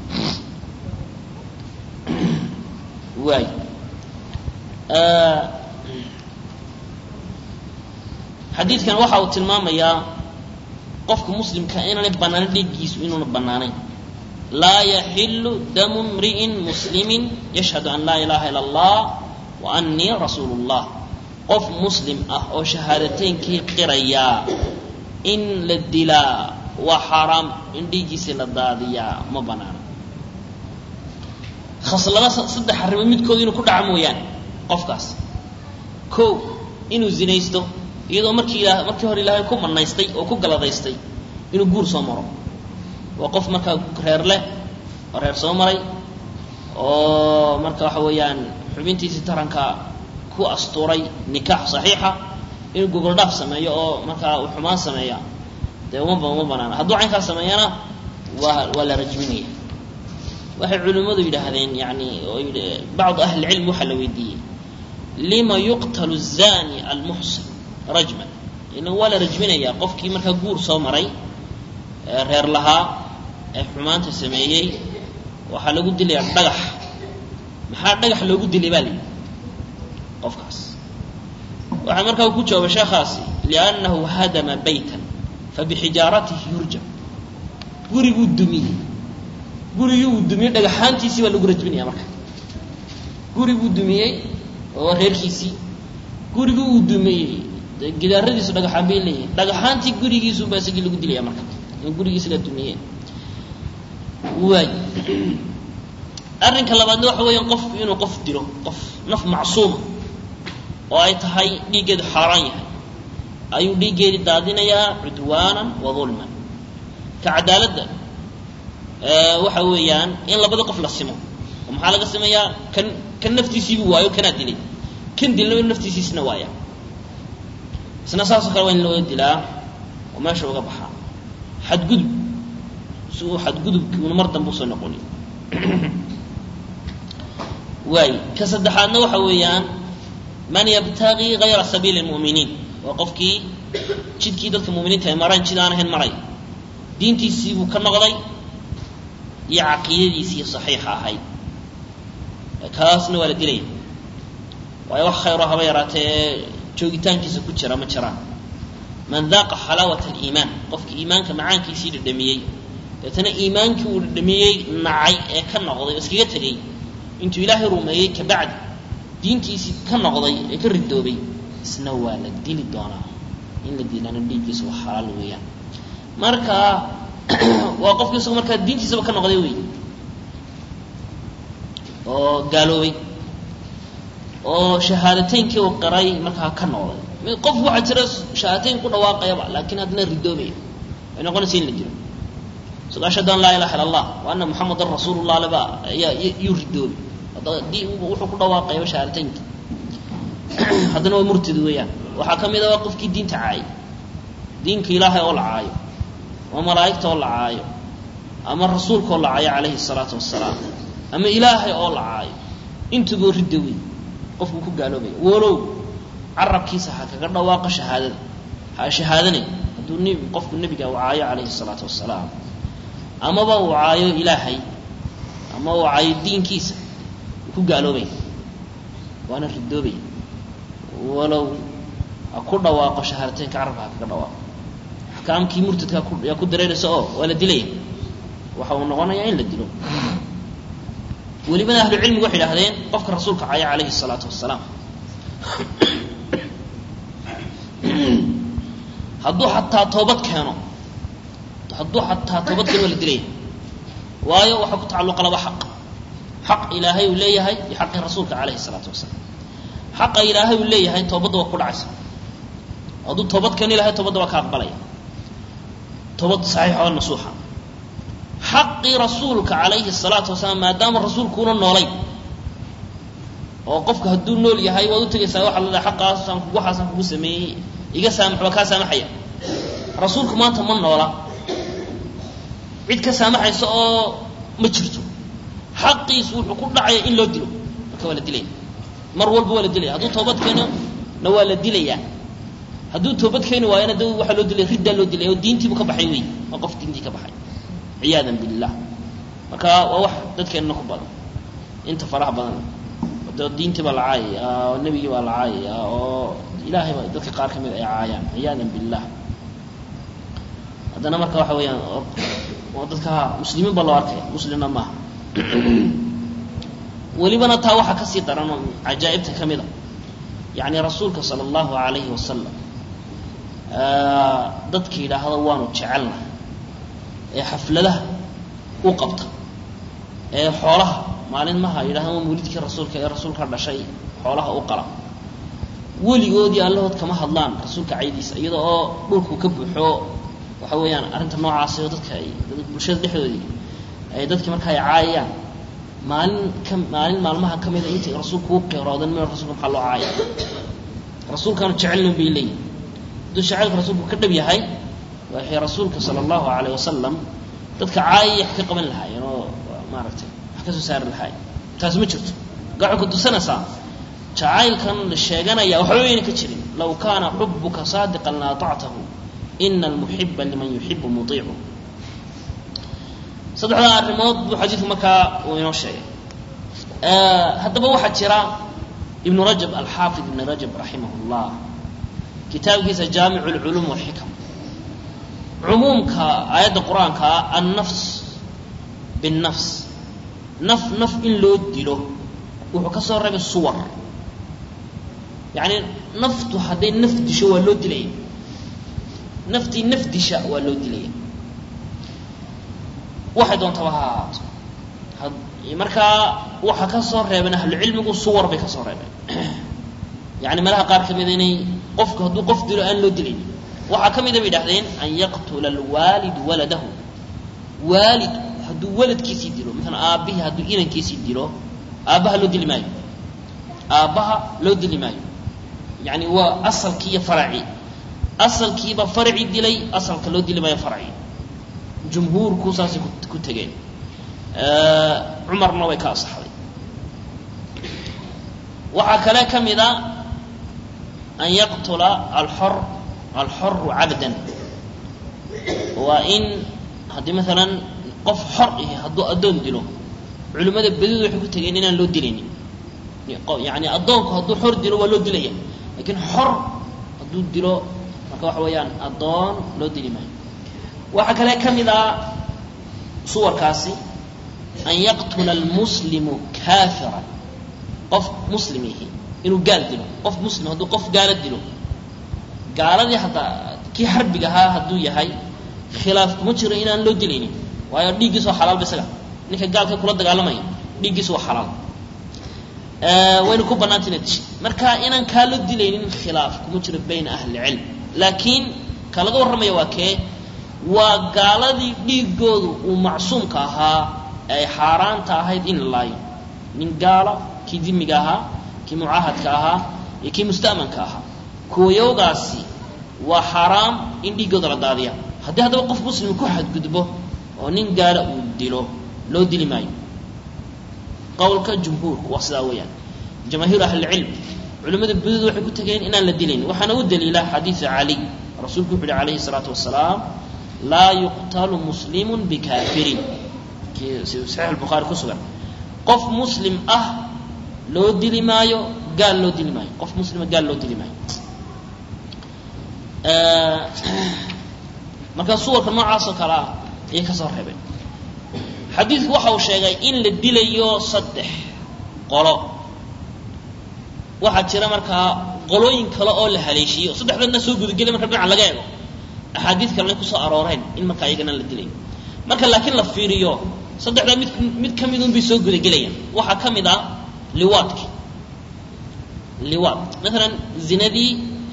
waay xadiidkan waxa uu tilmaamayaa qofka muslimka inaanay bannaanin dhiiggiisu inuuna bannaanayn laa yaxilu damu mri'in muslimin yashhadu an laa ilaha ila allah wa annii rasuulu llah qof muslim ah oo shahaadateynkii qirayaa in la dilaa waa xaaraam in dhiiggiisii la daadiyaa ma bannaana khaslada saddex arrimood midkood inuu ku dhaca mooyaane qofkaas kow inuu zinaysto iyadoo markii ila markii hore ilaahay ku manaystay oo ku galadaystay inuu guur soo maro waa qof markaa reer leh oo reer soo maray oo marka waxa weeyaan xubintiisii taranka ku astuuray nikaax saxiixa inuu gogoldhaaf sameeyo oo markaa uu xumaan sameeya dee uma uma banaana hadduu caynkaa sameeyana waa waa la rajminaya waxay culimmadu yidhaahdeen yani bacdu ahli lcilm waxaa la weydiiyey lima yuqtalu الzani almuxsin rajman ila waa la rajminayaa qofkii markaa guur soo maray reer lahaa ee xumaanta sameeyey waxaa lagu dilayaa dhagax maxaa dhagax loogu dilay baa layidhi qofkaas waxaa markaa ku jawaabay sheekhaasi liannahu hadama baytan fabixijaaratihi yurjam guriguu dumiyey gurigii uu dumiyey dhagaxaantiisii baa lagu rajminaya marka guriguu dumiyey oo reerkiisii gurigii uu dumiyey gidaaradiisu dhagaxaan bay leeyihin dhagaxaantii gurigiisuba isagii lagu dilaya marka in gurigiisi la dumiye waay arrinka labaadna waxa weeyaan qofku inuu qof dilo qof naf macsuuma oo ay tahay dhiiggeedu xaaraan yahay ayuu dhiiggeedii daadinayaa cudwaanan wa dulman ka cadaaladda waxa weeyaan in labada qof la simo oo maxaa laga simayaa kan kan naftiisiibuu waayo kanaa dilay kan dilna in naftiisiisna waaya isna saasoo kale waa in loo dilaa oo meesha uga baxaa xadgudub si uu xadgudubki una mar dambe usoo noqoni waay ka saddexaadna waxa weeyaan man yabtagii gayra sabiili lmu'miniin waa qofkii jidkii dadka muminiinta ay mareen jid aan ahayn maray diintiisii buu ka noqday iyo caqiidadiisii saxiixa ahayd kaasna waa la dilaya waayo wax khayro haba yaraatee joogitaankiisa ku jira ma jiraan man daaqa xalaawat aliimaan qofkii iimaanka macaankiisii dhadhamiyey deetana iimaankii uu dhadhamiyey nacay ee ka noqday oo iskaga tegey intuu ilaahay rumeeyey kabacdi diintiisii ka noqday ee ka ridoobay isna waa la dili doonaa in la dilana dhiiggiisa waa xalaal weeyaan marka waa qofkii isago markaa diintiisaba ka noqday wey oo gaaloobay oo shahaadateynkii uu qiray markaa ka noqday mid qof waxaa jira shahaadateyn ku dhawaaqayaba laakiin haddana ridoobaya way noqonaysa in la dilo isagoo ashhadu an laa ilaha illa allah wa anna muxamadan rasuulullah leba ayaa yuu ridoobay haddii wuxuu ku dhawaaqayaba shahaadateynki haddana waa murtad weeyaan waxaa ka mid a waa qofkii diinta caayay diinka ilaahay oo la caayo ama malaa'igta oo la caayo ama rasuulka oo la caayo calayhi salaatu wasalaam ama ilaahay oo la caayo intagoo ridda wey qofku ku gaaloobaya walow carabkiisa ha kaga dhawaaqa shahaadada ha shahaadanay hadduu n qofku nebiga uu caayo calayhi salaatu wasalaam amaba uu caayo ilaahay ama uu caayo diinkiisa ku gaaloobaya waana ridoobaya walow ha ku dhawaaqo shahaadateynka carabka ha kaga dhawaaqo axkaamkii murtadka yaa ku dareeraysa oo waa la dilaya waxa uu noqonayaa in la dilo welibana ahlucilmigu waxay idhahdeen qofka rasuulka caya calayhi الsalaatu wasalaam hadduu xataa toobad keeno hadduu xataa toobad keeno waa la dilaya waayo waxaa ku tacalluqa laba xaq xaq ilaahay uu leeyahay iyo xaqii rasuulka calayhi الsalaatu wasalaam xaqa ilaahay uu leeyahay toobadda waa ku dhacaysa hadduu toobad keeni lahay toobadda waa ka aqbalaya toobad saxiixa oo nasuuxa xaqii rasuulka calayhi الsalaatu wasalaam maadaama rasuulkuuna noolay oo qofka hadduu nool yahay waad u tegaysaa waxaa la dhaha xaqaasaan waxaasaan kugu sameeyey iga saamax waa kaa saamaxaya rasuulku maanta ma noola cid ka saamaxaysa oo ma jirto xaqiisu wuxuu ku dhacaya in loo dilo marka waa la dilaya mar walba waa la dilaya hadduu toobad keeno na waa la dilayaa hadduu toobad keeni waayona de waxaa loo dilaya riddaa loo dilaya oo diintiibu ka baxay wey waa qof diintii ka baxay ciyaadan billah marka waa wax dadkeenna ku badan inta faraha badan de diintii baa la caayaya oo nebigii baa la caayaya oo ilaahay baa dadka qaar ka mid ay caayaan ciyaadan billah haddana marka waxa weeyaan oo dadka muslimiin baa loo arkaya muslimna maaha welibana taa waxaa kasii daran oo cajaa'ibta ka mid a yacni rasuulka sala allahu alayhi wasalam dadka yidhaahda waanu jecelna ee xafladaha u qabta ee xoolaha maalinmaha yidhahda waa mawlidkii rasuulka ee rasuulka dhashay xoolaha u qala weligoodii allahood kama hadlaan rasuulka caydiisa iyada oo dhulku ka buuxo waxa weeyaan arrinta noocaasi oo dadka ay bulshada dhexdoodii ay dadkii marka ay caayayaan maalin ka maalin maalmaha ka mida intay rasuulku u qeeroodan meel rasuulka maxaa loo caaya rasuulkaanu jecelnin bay leeyihin hadduu shaceelka rasuulku ka dhab yahay waxay rasuulka sala allahu alayh wasalam dadka caayaya wax ka qaban lahaayeen oo maaragtay wax ka soo saari lahaayeen taas ma jirto gaco ku dusanaysaa jacaylkan la sheeganaya waxba wayna ka jirin law kaana xubuka saadiqan la atactahu ina almuxiba liman yuxibu muiicu saddexdaa arrimood buu xadiidku markaa uu inoo sheegay haddaba waxaa jira ibnu rajab alxaafid ibn rajab raximah اllah kitaabkiisa jaamicu اlculuum walxikam cumuumka aayadda qur-aankaa annafs binnafs naf naf in loo dilo wuxuu ka soo reebay suwar yacni naftu hadday naf disho waa loo dilaya naftii naf disha waa loo dilaya waxay doontaba ha ahaato markaa waxaa ka soo reebeen ahlucilmigu suwar bay ka soo reebeen yani meelaha qaar ka mida inay qofku hadduu qof dilo aan loo dilayn waxaa ka mida bay idhahdeen an yaqtula alwaalidu waladahu waalid hadduu waladkiisii dilo maalan aabbihii hadduu inankiisii dilo aabbaha loo dili maayo aabbaha loo dili maayo yani waa asalkii iyo faracii asalkiiba faracii dilay asalka loo dili maayo faracii jumhuurku saasay ku tegeen cumarna way ka asaxday waxaa kale ka mid a an yaqtula alxor alxoru cabdan waa in haddii maalan qof xor ihi hadduu addoon dilo culimmada badidu waxay ku tegeen inaan loo dilaynin yani addoonku hadduu xor dilo waa loo dilaya lakiin xor hadduu dilo marka waxa weeyaan addoon loo dili maayo waxaa kale ka mid a suwarkaasi an yaqtula almuslimu kaafiran qof muslim ihi inuu gaal dilo qof muslim hadduu qof gaala dilo gaaladii haddaa kii xarbiga ahaa hadduu yahay khilaaf kuma jiro inaan loo dilaynin waayo dhiiggiis waa xalaalba isaga ninka gaalka kula dagaalamaya dhiiggiis waa xalaal wayna ku bannaanta inaad dishay marka inaan kaa loo dilaynin khilaaf kuma jiro bayna ahli cilm laakiin ka laga warramaya waa kee waa gaaladii dhiigoodu uu macsuumka ahaa ay xaaraanta ahayd in la laayo nin gaala kii dimiga ahaa kii mucaahadka ahaa iyo kii musta'manka ahaa kuwayowgaasi waa xaaraam in dhiiggooda la daadiya haddii haddaba qof muslim ku xadgudbo oo nin gaala uu dilo loo dili maayo qowlka jumhuurku waa sidaa weeyaan jamaahiir ahlilcilm culimmada badoodu waxay ku tegeen inaan la dilayn waxaana u daliila xadiidu cali rasuulku wuxu uhi calayhi الsalaatu wasalaam laa yuqtalu muslimu bikaafirin kii saxiix albukhaari ku sugan qof muslim ah loo dili maayo gaal loo dili maayo qof muslima gaal loo dili maayo marka suwarka noocaas oo kale ah ayay ka soo reebeen xadiidku waxa uu sheegay in la dilayo saddex qolo waxaa jira markaa qolooyin kale oo la haleeshiiyo saddexdana soo gudagelay marka dhinaca laga eego axaadiid kalena kusoo arooreen in markaa iyagana la dilayo marka laakiin la fiiriyo saddexdaa mid mid ka mid un bay soo gudagelayaan waxaa ka mid ah liwaadki liwaad maalan zinadii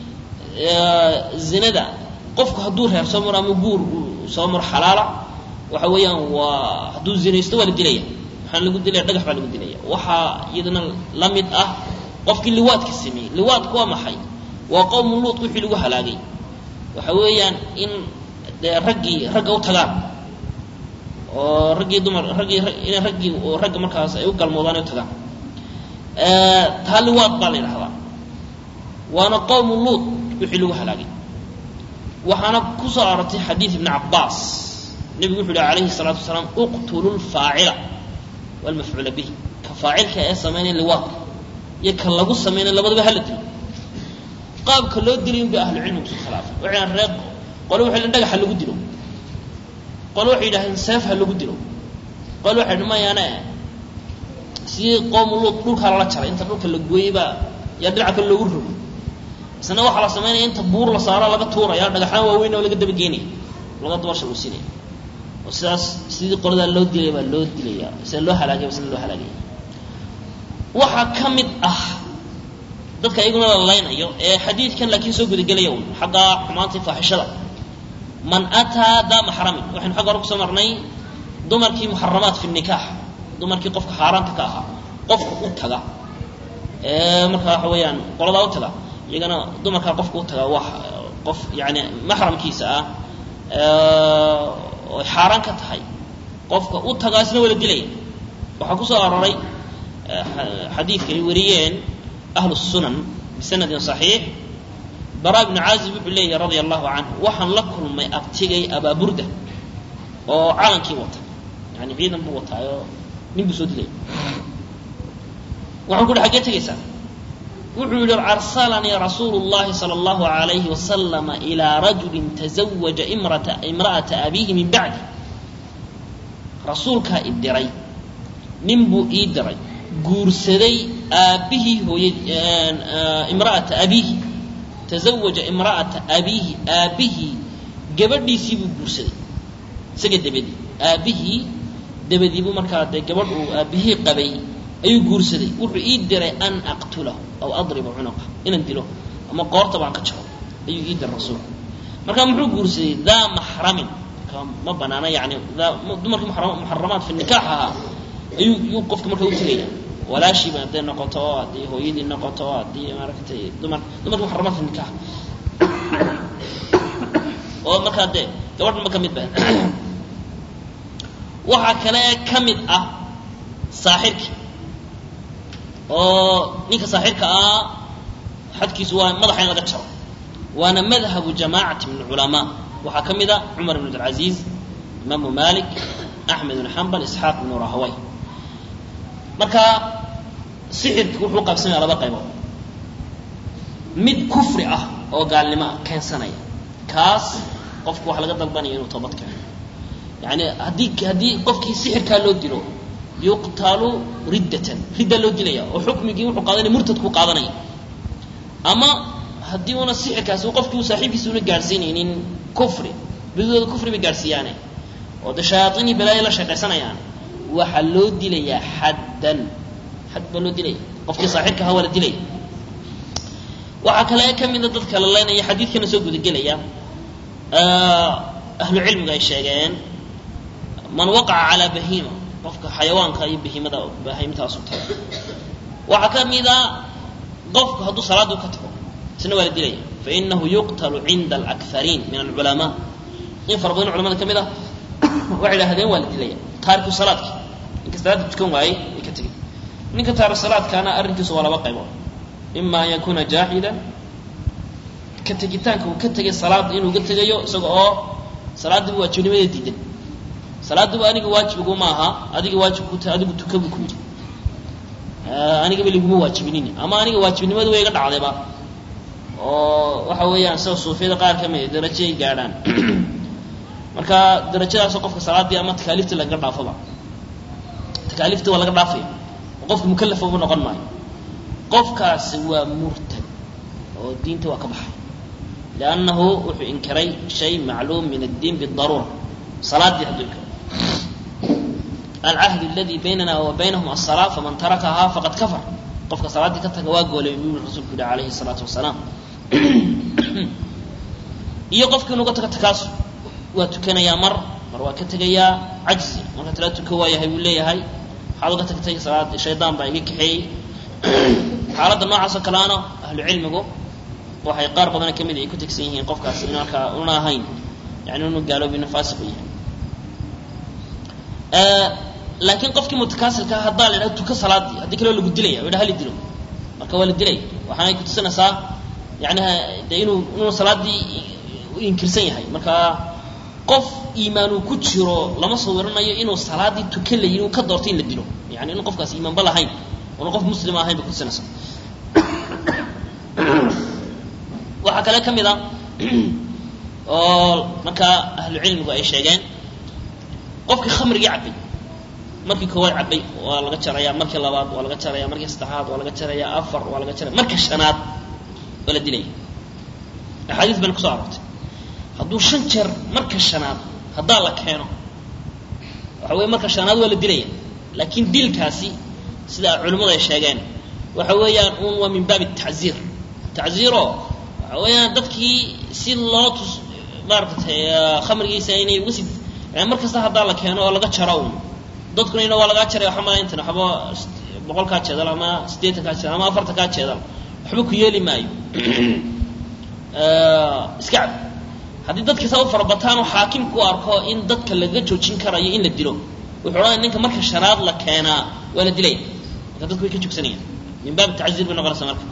zinada qofku hadduu reer soo maro ama guur soo maro xalaala waxa weeyaan waa hadduu zinaysto waa la dilaya maxaa lagu dilaya dhagax baa lagu dilaya waxaa iyadana la mid ah qofkii liwaadka sameeyey liwaadku waa maxay waa qowmu luut wixii lagu halaagay waxa weeyaan in dee raggii ragga u tagaan oo raggii dumar raggii inay raggii oo ragga markaas ay u galmoodaan ay u tagaan taa liwaad baa la yidhahdaa waana qowmu luut wixii lagu halaagay waxaana ku soo arortay xadiid ibni cabbaas nebigu wuxu uhi alayhi الsalaatu wasalaam uqtulu lfaacila wاlmafcuula bihi ka faacilka ee samaynaya liwaadka iyo ka lagu samaynaya labadaba hala dilo qaabka loo dilay unba ahlucilmigu isku khilaafay waxay ree qole waxay dhagax ha lagu dilo qole waxay yidhahdeen seef ha lagu dilo qole waxay dhi mayaane sidii qoomu luud dhulkaa lala jaray inta dhulka la gooyey baa yaa dhinaca kale loogu rogo isna waxaa la samaynaya inta buur la saaro laga tuuraya dhagaxaan waaweyn oo laga dabageynaya laga dabasha uu siinaya oo sidaas sidii qoladaa loo dilaya baa loo dilaya sida loo halaagaya ba sina loo halaagaya waxaa ka mid ah dadka iyaguna la laynayo ee xadiidkan laakiin soo gudagelaya un xagga xumaanta faaxishada man ataa daa maxramin waxaynu xagga hore kusoo marnay dumarkii muxaramaat fi nikaax dumarkii qofka xaaraanta ka ahaa qofka u taga ee marka waxa weeyaan qoladaa u taga iyagana dumarkaa qofka u taga waa qof yani maxramkiisa ah oy xaaraan ka tahay qofka u tagaa isna wala dilaya waxaa ku soo aroray xadiidka ay wariyeen ahlu sunan bisanadin صaxiix bara bnu caazib wuxuu leeyahy radia allahu canhu waxaan la kulmay abtigay abaaburda oo calankii wata yani ciidan buu wataayo nin buu soo dilay waxaan ku uhi xaggee tegaysaa wuxuu yihi arsalanii rasuulu اllahi salى اllahu alayhi wasalama ilaa rajuli taزawaja imra'ata abiihi min bacdi rasuulkaa i diray nin buu ii diray guursaday aabbihii hooyad imra'ata abiihi tazawaja imra'ata abiihi aabbihii gabadhiisii buu guursaday isaga dabadii aabbihii dabadii buu markaa dee gabadh uu aabbihii qabay ayuu guursaday wuxuu ii diray an aqtulahu aw adriba cunuqa inaan dilo ama qoorta baan ka jaro ayuu ii diray rasuulku marka muxuu guursaday daa maxramin marka ma banaana yani dumarkii muxaramaat fi nikaax ahaa ayuu yuu qofka marka u tegaya walaashiiba hadday noqoto haddii hooyadii noqoto haddii maaragtay dumar dumarkii muxaramaat fi nikaax oo markaa dee gabadhanba ka mid ba waxaa kale ka mid ah saaxirkii oo ninka saaxirka ah xadkiisu waa madaxa in laga jaro waana madhabu jamaacati min culamaa waxaa ka mid a cumar ibn abdilcaziiz imaamu malik axmed ibn xambal isxaaq ibnu rahaway marka sixirki wuxuu qaybsamaya laba qaybood mid kufri ah oo gaalnimo ah keensanaya kaas qofku waxa laga dalbanaya inuu toobad keeno yani haddii haddii qofkii sixirkaa loo dilo yuqtalu riddatan riddaa loo dilaya oo xukmigii wuxuu qaadanaya murtadku qaadanaya ama haddii una sixirkaasi qofkii uu saaxiibkiisa una gaadhsiinaynin kufri bidooda kufri bay gaadhsiiyaane oo de shayaaiinii balaayo la shaqaysanayaan waxaa loo dilayaa xaddan xad baa loo dilaya qofkii saaxirka ahaa waa la dilaya waxaa kale ka mida dadka la leynaya xadiidkana soo gudagelaya ahlu cilmiga ay sheegeen man waqaca calaa bahiima qofka xayawaanka iyo bahiimada bahiimtaasu taga waxaa ka mida qofku hadduu salaadu ka tago isna waa la dilaya fainahu yuqtalu cinda alakariin min alculamaa in fara badan culamada ka mid ah waxay idhahdeen waa la dilaya taariku salaadki ninka salaada tukan waayey ay ka tegey ninka taariku salaadkaana arrinkiisu waa laba qaybood ima an yakuuna jaaxidan ka tegitaanka uu ka tegay salaada inuu ka tegayo isaga oo salaadiiba waajibnimada diidan salaadiiba aniga waajibgu ma aha adiga waajib ku tahay adigu tuka buu ku yidhi anigaba liguma waajibinin ama aniga waajibnimadu way iga dhacdayba oo waxa weeyaan sida suufiyada qaar ka mid darajo ay gaadhaan marka darajadaasoo qofka salaadii ama takaaliiftii lagaga dhaafoba takaaliiftii waa laga dhaafaya oo qofka mukalafa uba noqon maayo qofkaasi waa murtad oo diinta waa ka baxay liannahu wuxuu inkiray shay macluum min addiin bidaruura salaadii hadduu inkiray alcahd aladi baynana wa baynahum asalaa faman tarakahaa faqad kafar qofka salaaddii ka taga waa goolay buu rasuulku yihi alayhi salaatu wasalaam iyo qofkii inuga taga takaasu waa tukanayaa mar mar waa ka tegayaa cajzi marka tala tuka waayahay buu leeyahay waxaad uga tagtay salaad shaydaan baa iga kaxeeyey xaaladda noocaas oo kaleana ahlu cilmigu waxay qaar badan kamid ay ku tegsan yihiin qofkaasi in markaa una ahayn yani inu gaaloobin faasiqu yahay laakiin qofkii mutakaasilka haddaa la yidhaha tuka salaadii haddii kaleo lagu dilaya o hali dilo marka waa la dilaya waxaanay kutusinaysaa yani de inuu inuu salaadii inkirsan yahay marka qof iimaan uu ku jiro lama sawiranayo inuu salaadii tuka la yidhi uu ka doortay in la dilo yani inu qofkaas iimaanba lahayn una qof muslima ahayn bay kutusinaysaa waxaa kale ka mid a oo markaa ahlu cilmigu ay sheegeen qofkii khamrigii cabbay markii koowaad cabbay waa laga jaraya markii labaad waa laga jaraya markii saddexaad waa laga jaraya afar waa laga jaraya marka shanaad waa la dilaya axaadiis bayna kuso aroortay hadduu shan jeer marka shanaad haddaa la keeno waxa weye marka shanaad waa la dilaya laakiin dilkaasi sida culimmadu ay sheegeen waxa weeyaan un waa min baabi tacziir tacziiro waxa weeyaan dadkii si loo tus maaratay khamrigiisa inay uga si mar kasta haddaa la keeno oo laga jaro un dadkuna ina waa lagaa jaray waxa mala intan waxba boqolkaa jeedal ama siddeetankaa jeedal ama afartankaa jeedal waxba ku yeeli maayo iska cab haddii dadka saa u farabataan oo xaakimku u arko in dadka laga joojin karayo in la dilo wuxuu odhanaya ninka marka shanaad la keenaa waa la dilaya marka dadku way ka joogsanayaan min baab tacziir bay noqonaysaa marka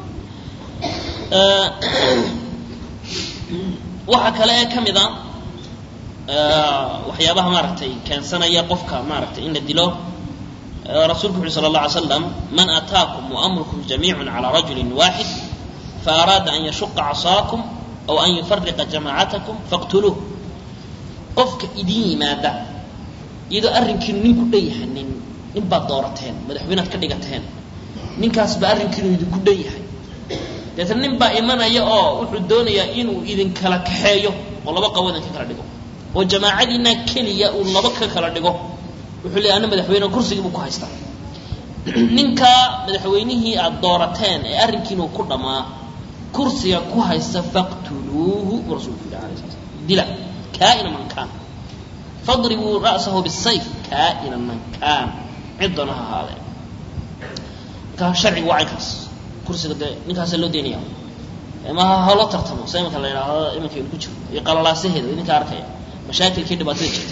waxaa kale ee ka mid a waxyaabaha maaragtay keensanaya qofka maaragtay in la dilo rasuulku wuxu sala allah alay slam man ataakum waamrukum jamiicun calaa rajulin waaxid faaraada an yashuqa casaakum aw an yufariqa jamaacatakum faqtuluuh qofka idin yimaada iyadoo arrinkiinu nin ku dhanyahay nin nin baad doorateen madaxweynead ka dhigateen ninkaasba arrinkiinu idinku dhan yahay deetna nin baa imanaya oo wuxuu doonayaa inuu idinkala kaxeeyo oo laba qabo idinka kala dhigo oo jamaacadiina keliya uu laba ka kala dhigo wuxuu leeya ana madaxweyne kursigii buu ku haystaa ninkaa madaxweynihii aada doorateen ee arrinkiinu ku dhammaa kursiga ku haysta faqtuluuhu buu rasulku yidhi alay sala slam dila kaa'ina man kaan fadribuu ra'sahu bisayf kaa'ina man kaan ciddona ha ahaadee marka sharciga waa caynkaas kursiga dee ninkaasa loo daynaya ma haloo tartamo sa imanka la yidhaahdo imanka inu ku jiro iyo qalalaasaheeda idinka arkaya mashaakilkii dhibaatada jirta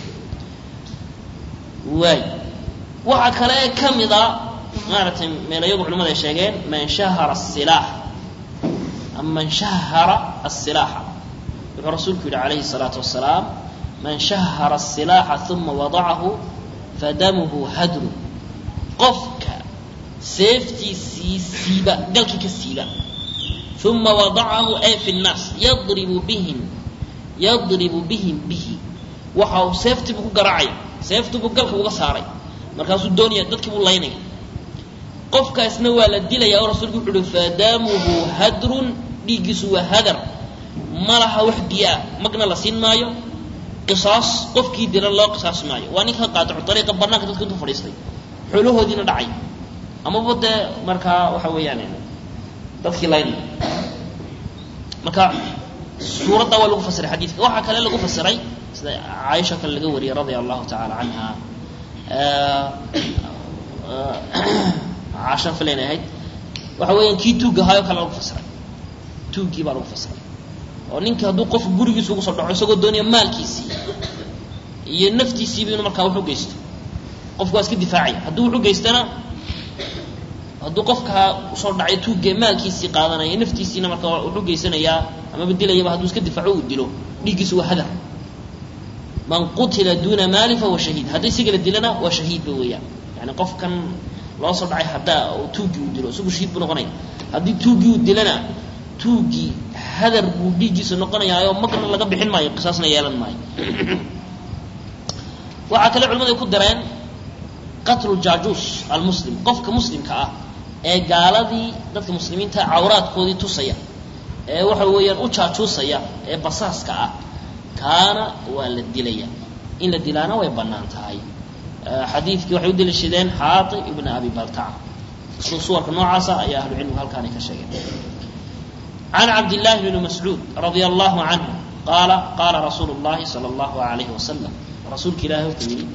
waay waxaa kale ee ka mid a maaragtay meelayagu culimada ay sheegeen man shahara asilaax ama man shahara asilaaxa wuxuu rasuulku yidhi calayhi الsalaatu wasalaam man shahara asilaaxa uma wadacahu fadamuhu hadru qofka seeftiisii siiba galkii ka siiba uma wadacahu ay fi nnaas yadribu bihim yadribu bihim bihi waxa uu seeftiibuu ku garaacaya seeftiibuu galka uga saaray markaasuu doonaya dadkii buu laynaya qofkaasna waa la dilaya oo rasuulku wuxu uhi fadamuhu hadrun dhiiggiisu waa hadar ma laha wax biyaa magna la siin maayo qisaas qofkii dila loo qisaas maayo waa ninka qaadicu ariiqa banaanka dadka intuu fadhiistay xoolahoodiina dhacay amaba dee markaa waxa weeyaan dadkii laynaya marka suuradda waa lagu fasiray xadiidka waxaa kale lagu fasiray sida caaisha kale laga wariyey radia allahu tacaala canha caashan filayn ahayd waxa weeyaan kii tuugga ahaayoo kale lagu fasiray tuuggii baa lagu fasiray oo ninka hadduu qofku gurigiisa ugu soo dhaco isagoo doonaya maalkiisii iyo naftiisiiba inuu markaa wuxu geysto qofku waa iska difaacaya hadduu wuxu geystana hadduu qofkaa usoo dhacay tuugga maalkiisii qaadanaya naftiisiina markaa wuxuu geysanayaa amaba dilayaba hadduu iska difaaco uu dilo dhiiggiisu waa hadar man qutila duuna maali fahuwa shahiid haddii isiga la dilana waa shahiidba weeyaan yani qofkan loo soo dhacay haddaa oo tuuggii uu dilo isagu shahiid buu noqonaya haddii tuuggii uu dilana tuuggii hadar buu dhiiggiisa noqonayaayoo magna laga bixin maayo qisaasna yeelan maayo waxaa kale culimadu ay ku dareen qatlu jaajuus almuslim qofka muslimka ah ee gaaladii dadka muslimiinta cawraadkoodii tusaya ee waxa weeyaan u jaajuusaya ee basaaska ah kaana waa la dilaya in la dilaana way bannaan tahay xadiidkii waxay u deliishadeen xaati ibna abi baltaca suwarka noocaasa ayaa ahlucilmigu halkaanay ka sheegeen can cabdillahi bni mascuud radia allahu canhu qaala qaala rasuulu llahi sala allahu alayhi wasalam rasuulka ilaahi wuxuu yidhi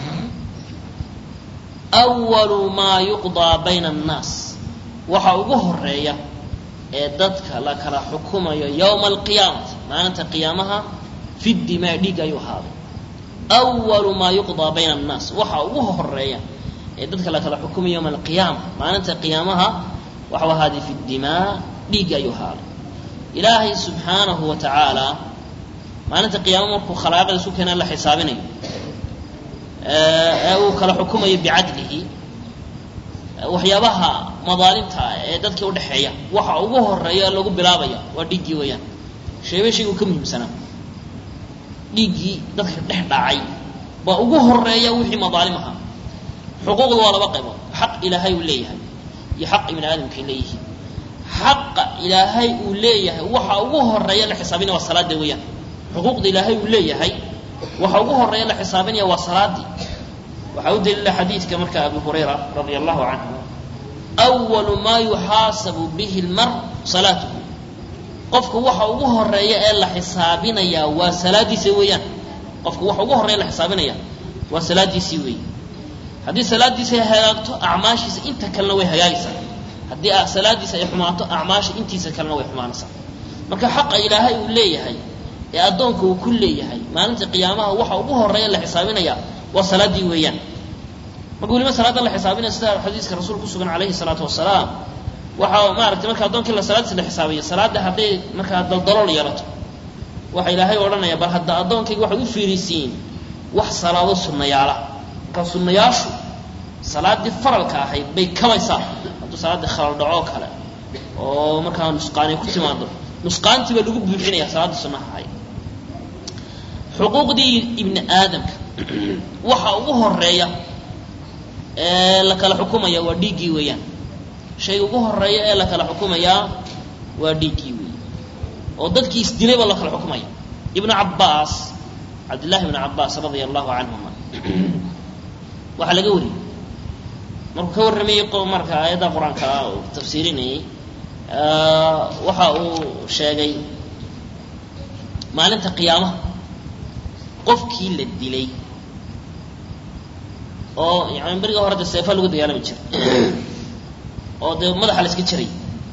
awalu maa yuqdaa bayna annaas waxa ugu horeeya ee dadka la kala xukumayo yowma alqiyaamati maalinta qiyaamaha fi dimaa dhiig ayuu ahaaday awalu maa yuqdaa bayna annaas waxa ugu horeeya ee dadka la kala xukumayo yowma alqiyaama maalinta qiyaamaha waxau ahaaday fi dimaa dhiig ayuu ahaaday ilaahay subxaanahu wa tacaala maalinta qiyaama markuu khalaaqada isu keena la xisaabinayo ee uu kala xukumayo bicadlihi waxyaabaha madaalimta ah ee dadka udhexeeya waxa ugu horeeya lagu bilaabaya waa dhiiggii weeyaan sheebe shaygu ka muhiimsanaa dhiiggii dadka dhex dhacay baa ugu horeeya wixii madaalim ahaa xuquuqda waa laba qaybood xaq ilaahay uu leeyahay iyo xaq ibni aadamkay leeyihiin xaqa ilaahay uu leeyahay waxa ugu horeeya la xisaabinaya waa salaada weeyaan xuquuqda ilaahay uu leeyahay waxa ugu horeeya la xisaabinaya waa salaadii waxaa u daliila xadiidka marka abu hurayra radia allahu canhu awalu maa yuxaasabu bihi lmar salaatuhu qofka waxa ugu horeeya ee la xisaabinayaa waa salaadiisa weeyaan qofka waxa ugu horeeya la xisaabinaya waa salaadiisii weey haddii salaadiisa ay hagaagto acmaashiisa inta kalena way hagaagaysaa haddii salaadiisa ay xumaato acmaasha intiisa kalena way xumaanaysaa marka xaqa ilaahay uu leeyahay ee addoonka uu ku leeyahay maalinta qiyaamaha waxa ugu horeeya la xisaabinaya waa salaadii weeyaan marka weliba salaada la xisaabinaya sida xadiiska rasuul ku sugan calayhi salaatu wasalaam waxaa maaragtay marka addoonkii la salaadiisa la xisaabiya salaada hadday markaa daldalool yeelato waxa ilaahay odhanaya bal hadda addoonkayga waxay u fiirisiin wax salaado sunnayaala marka sunnayaashu salaadii faralka ahayd bay kabaysaa hadduu salaaddii khalal dhacoo kale oo markaa nusqaani ku timaado nusqaantii baa lagu buuxinaya salaaddii sunnaha ahayd xuquuqdii ibni aadamka waxa ugu horeeya ee la kala xukumaya waa dhiiggii weeyaan shayga ugu horeeya ee la kala xukumayaa waa dhiiggii weey oo dadkii isdilay baa la kala xukumaya ibnu cabbaas cabdillahi ibnu cabbaas radia allahu canhuma waxaa laga wariyey markuu ka warramayey marka aayadda qur-aanka uu tafsiirinayey waxa uu sheegay maalinta qiyaamaha qofkii la dilay oo yani beriga hore de seefa lagu dagaalami jiray oo dee madaxa la iska jiray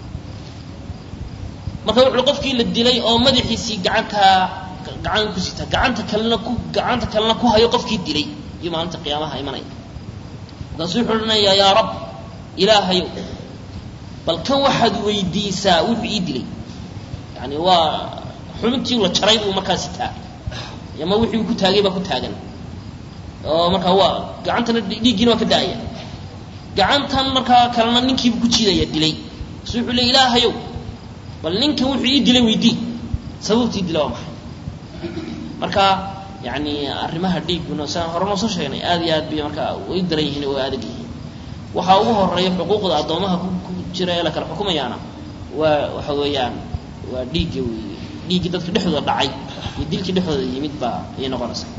marka wuxuu qofkii la dilay oo madaxiisii gacantaa gacan ku sita gacanta kalena ku gacanta kalena ku hayo qofkii dilay iyo maalinta qiyaamaha imanaya markaasuu wuxuu odhanayaa yaa rab ilaahayow bal kan waxaad weydiisaa wuxuu ii dilay yani waa xubintii la jaray buu markaa sitaa ama wixii uu ku taagay baa ku taagan oo markaa waa gacantana dhiiggiina waa ka da-aya gacantan markaa kalena ninkiibu ku jiidaya dilay kasu wuxuu le ilaahayow bal ninkan wuxuu ii dilay weydii sababtii dila waa maxay marka yani arrimaha dhiigguna siaan hore noo soo sheegnay aad iyo aad bay markaa way daran yihiin way adag yihiin waxaa ugu horeeya xuquuqda addoomaha ku jira ee la kala xukumayaana waa waxa weeyaan waa dhiigga wey dhiiggii dadka dhexdooda dhacay iyo dilkii dhexdooda yimid baa ayay noqonaysaa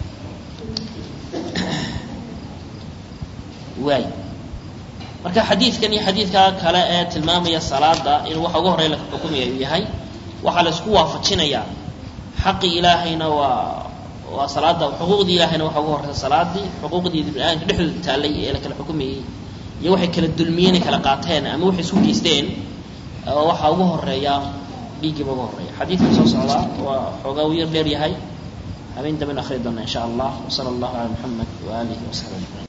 waay marka xadiidkan iyo xadiidka kale ee tilmaamaya salaada inuu waxa ugu horeya la xukumaya uu yahay waxaa la isku waafajinayaa xaqii ilaahayna waa waa salaada xuquuqdii ilaahayna waxa ugu horeysa salaadii xuquuqdii bini-aadamka dhexdooda taallay ee la kala xukumayey iyo waxay kala dulmiyeen ay kala qaateen ama waxay isku geysteen waxaa ugu horeeya dhiiggiiba ugu horeeya xadiidka soo socdaa waa xoogaa u yar dheer yahay habeen damben akhri doona in sha allah wsala allahu cala muxamed waaalihi wasaxbi ajmaciin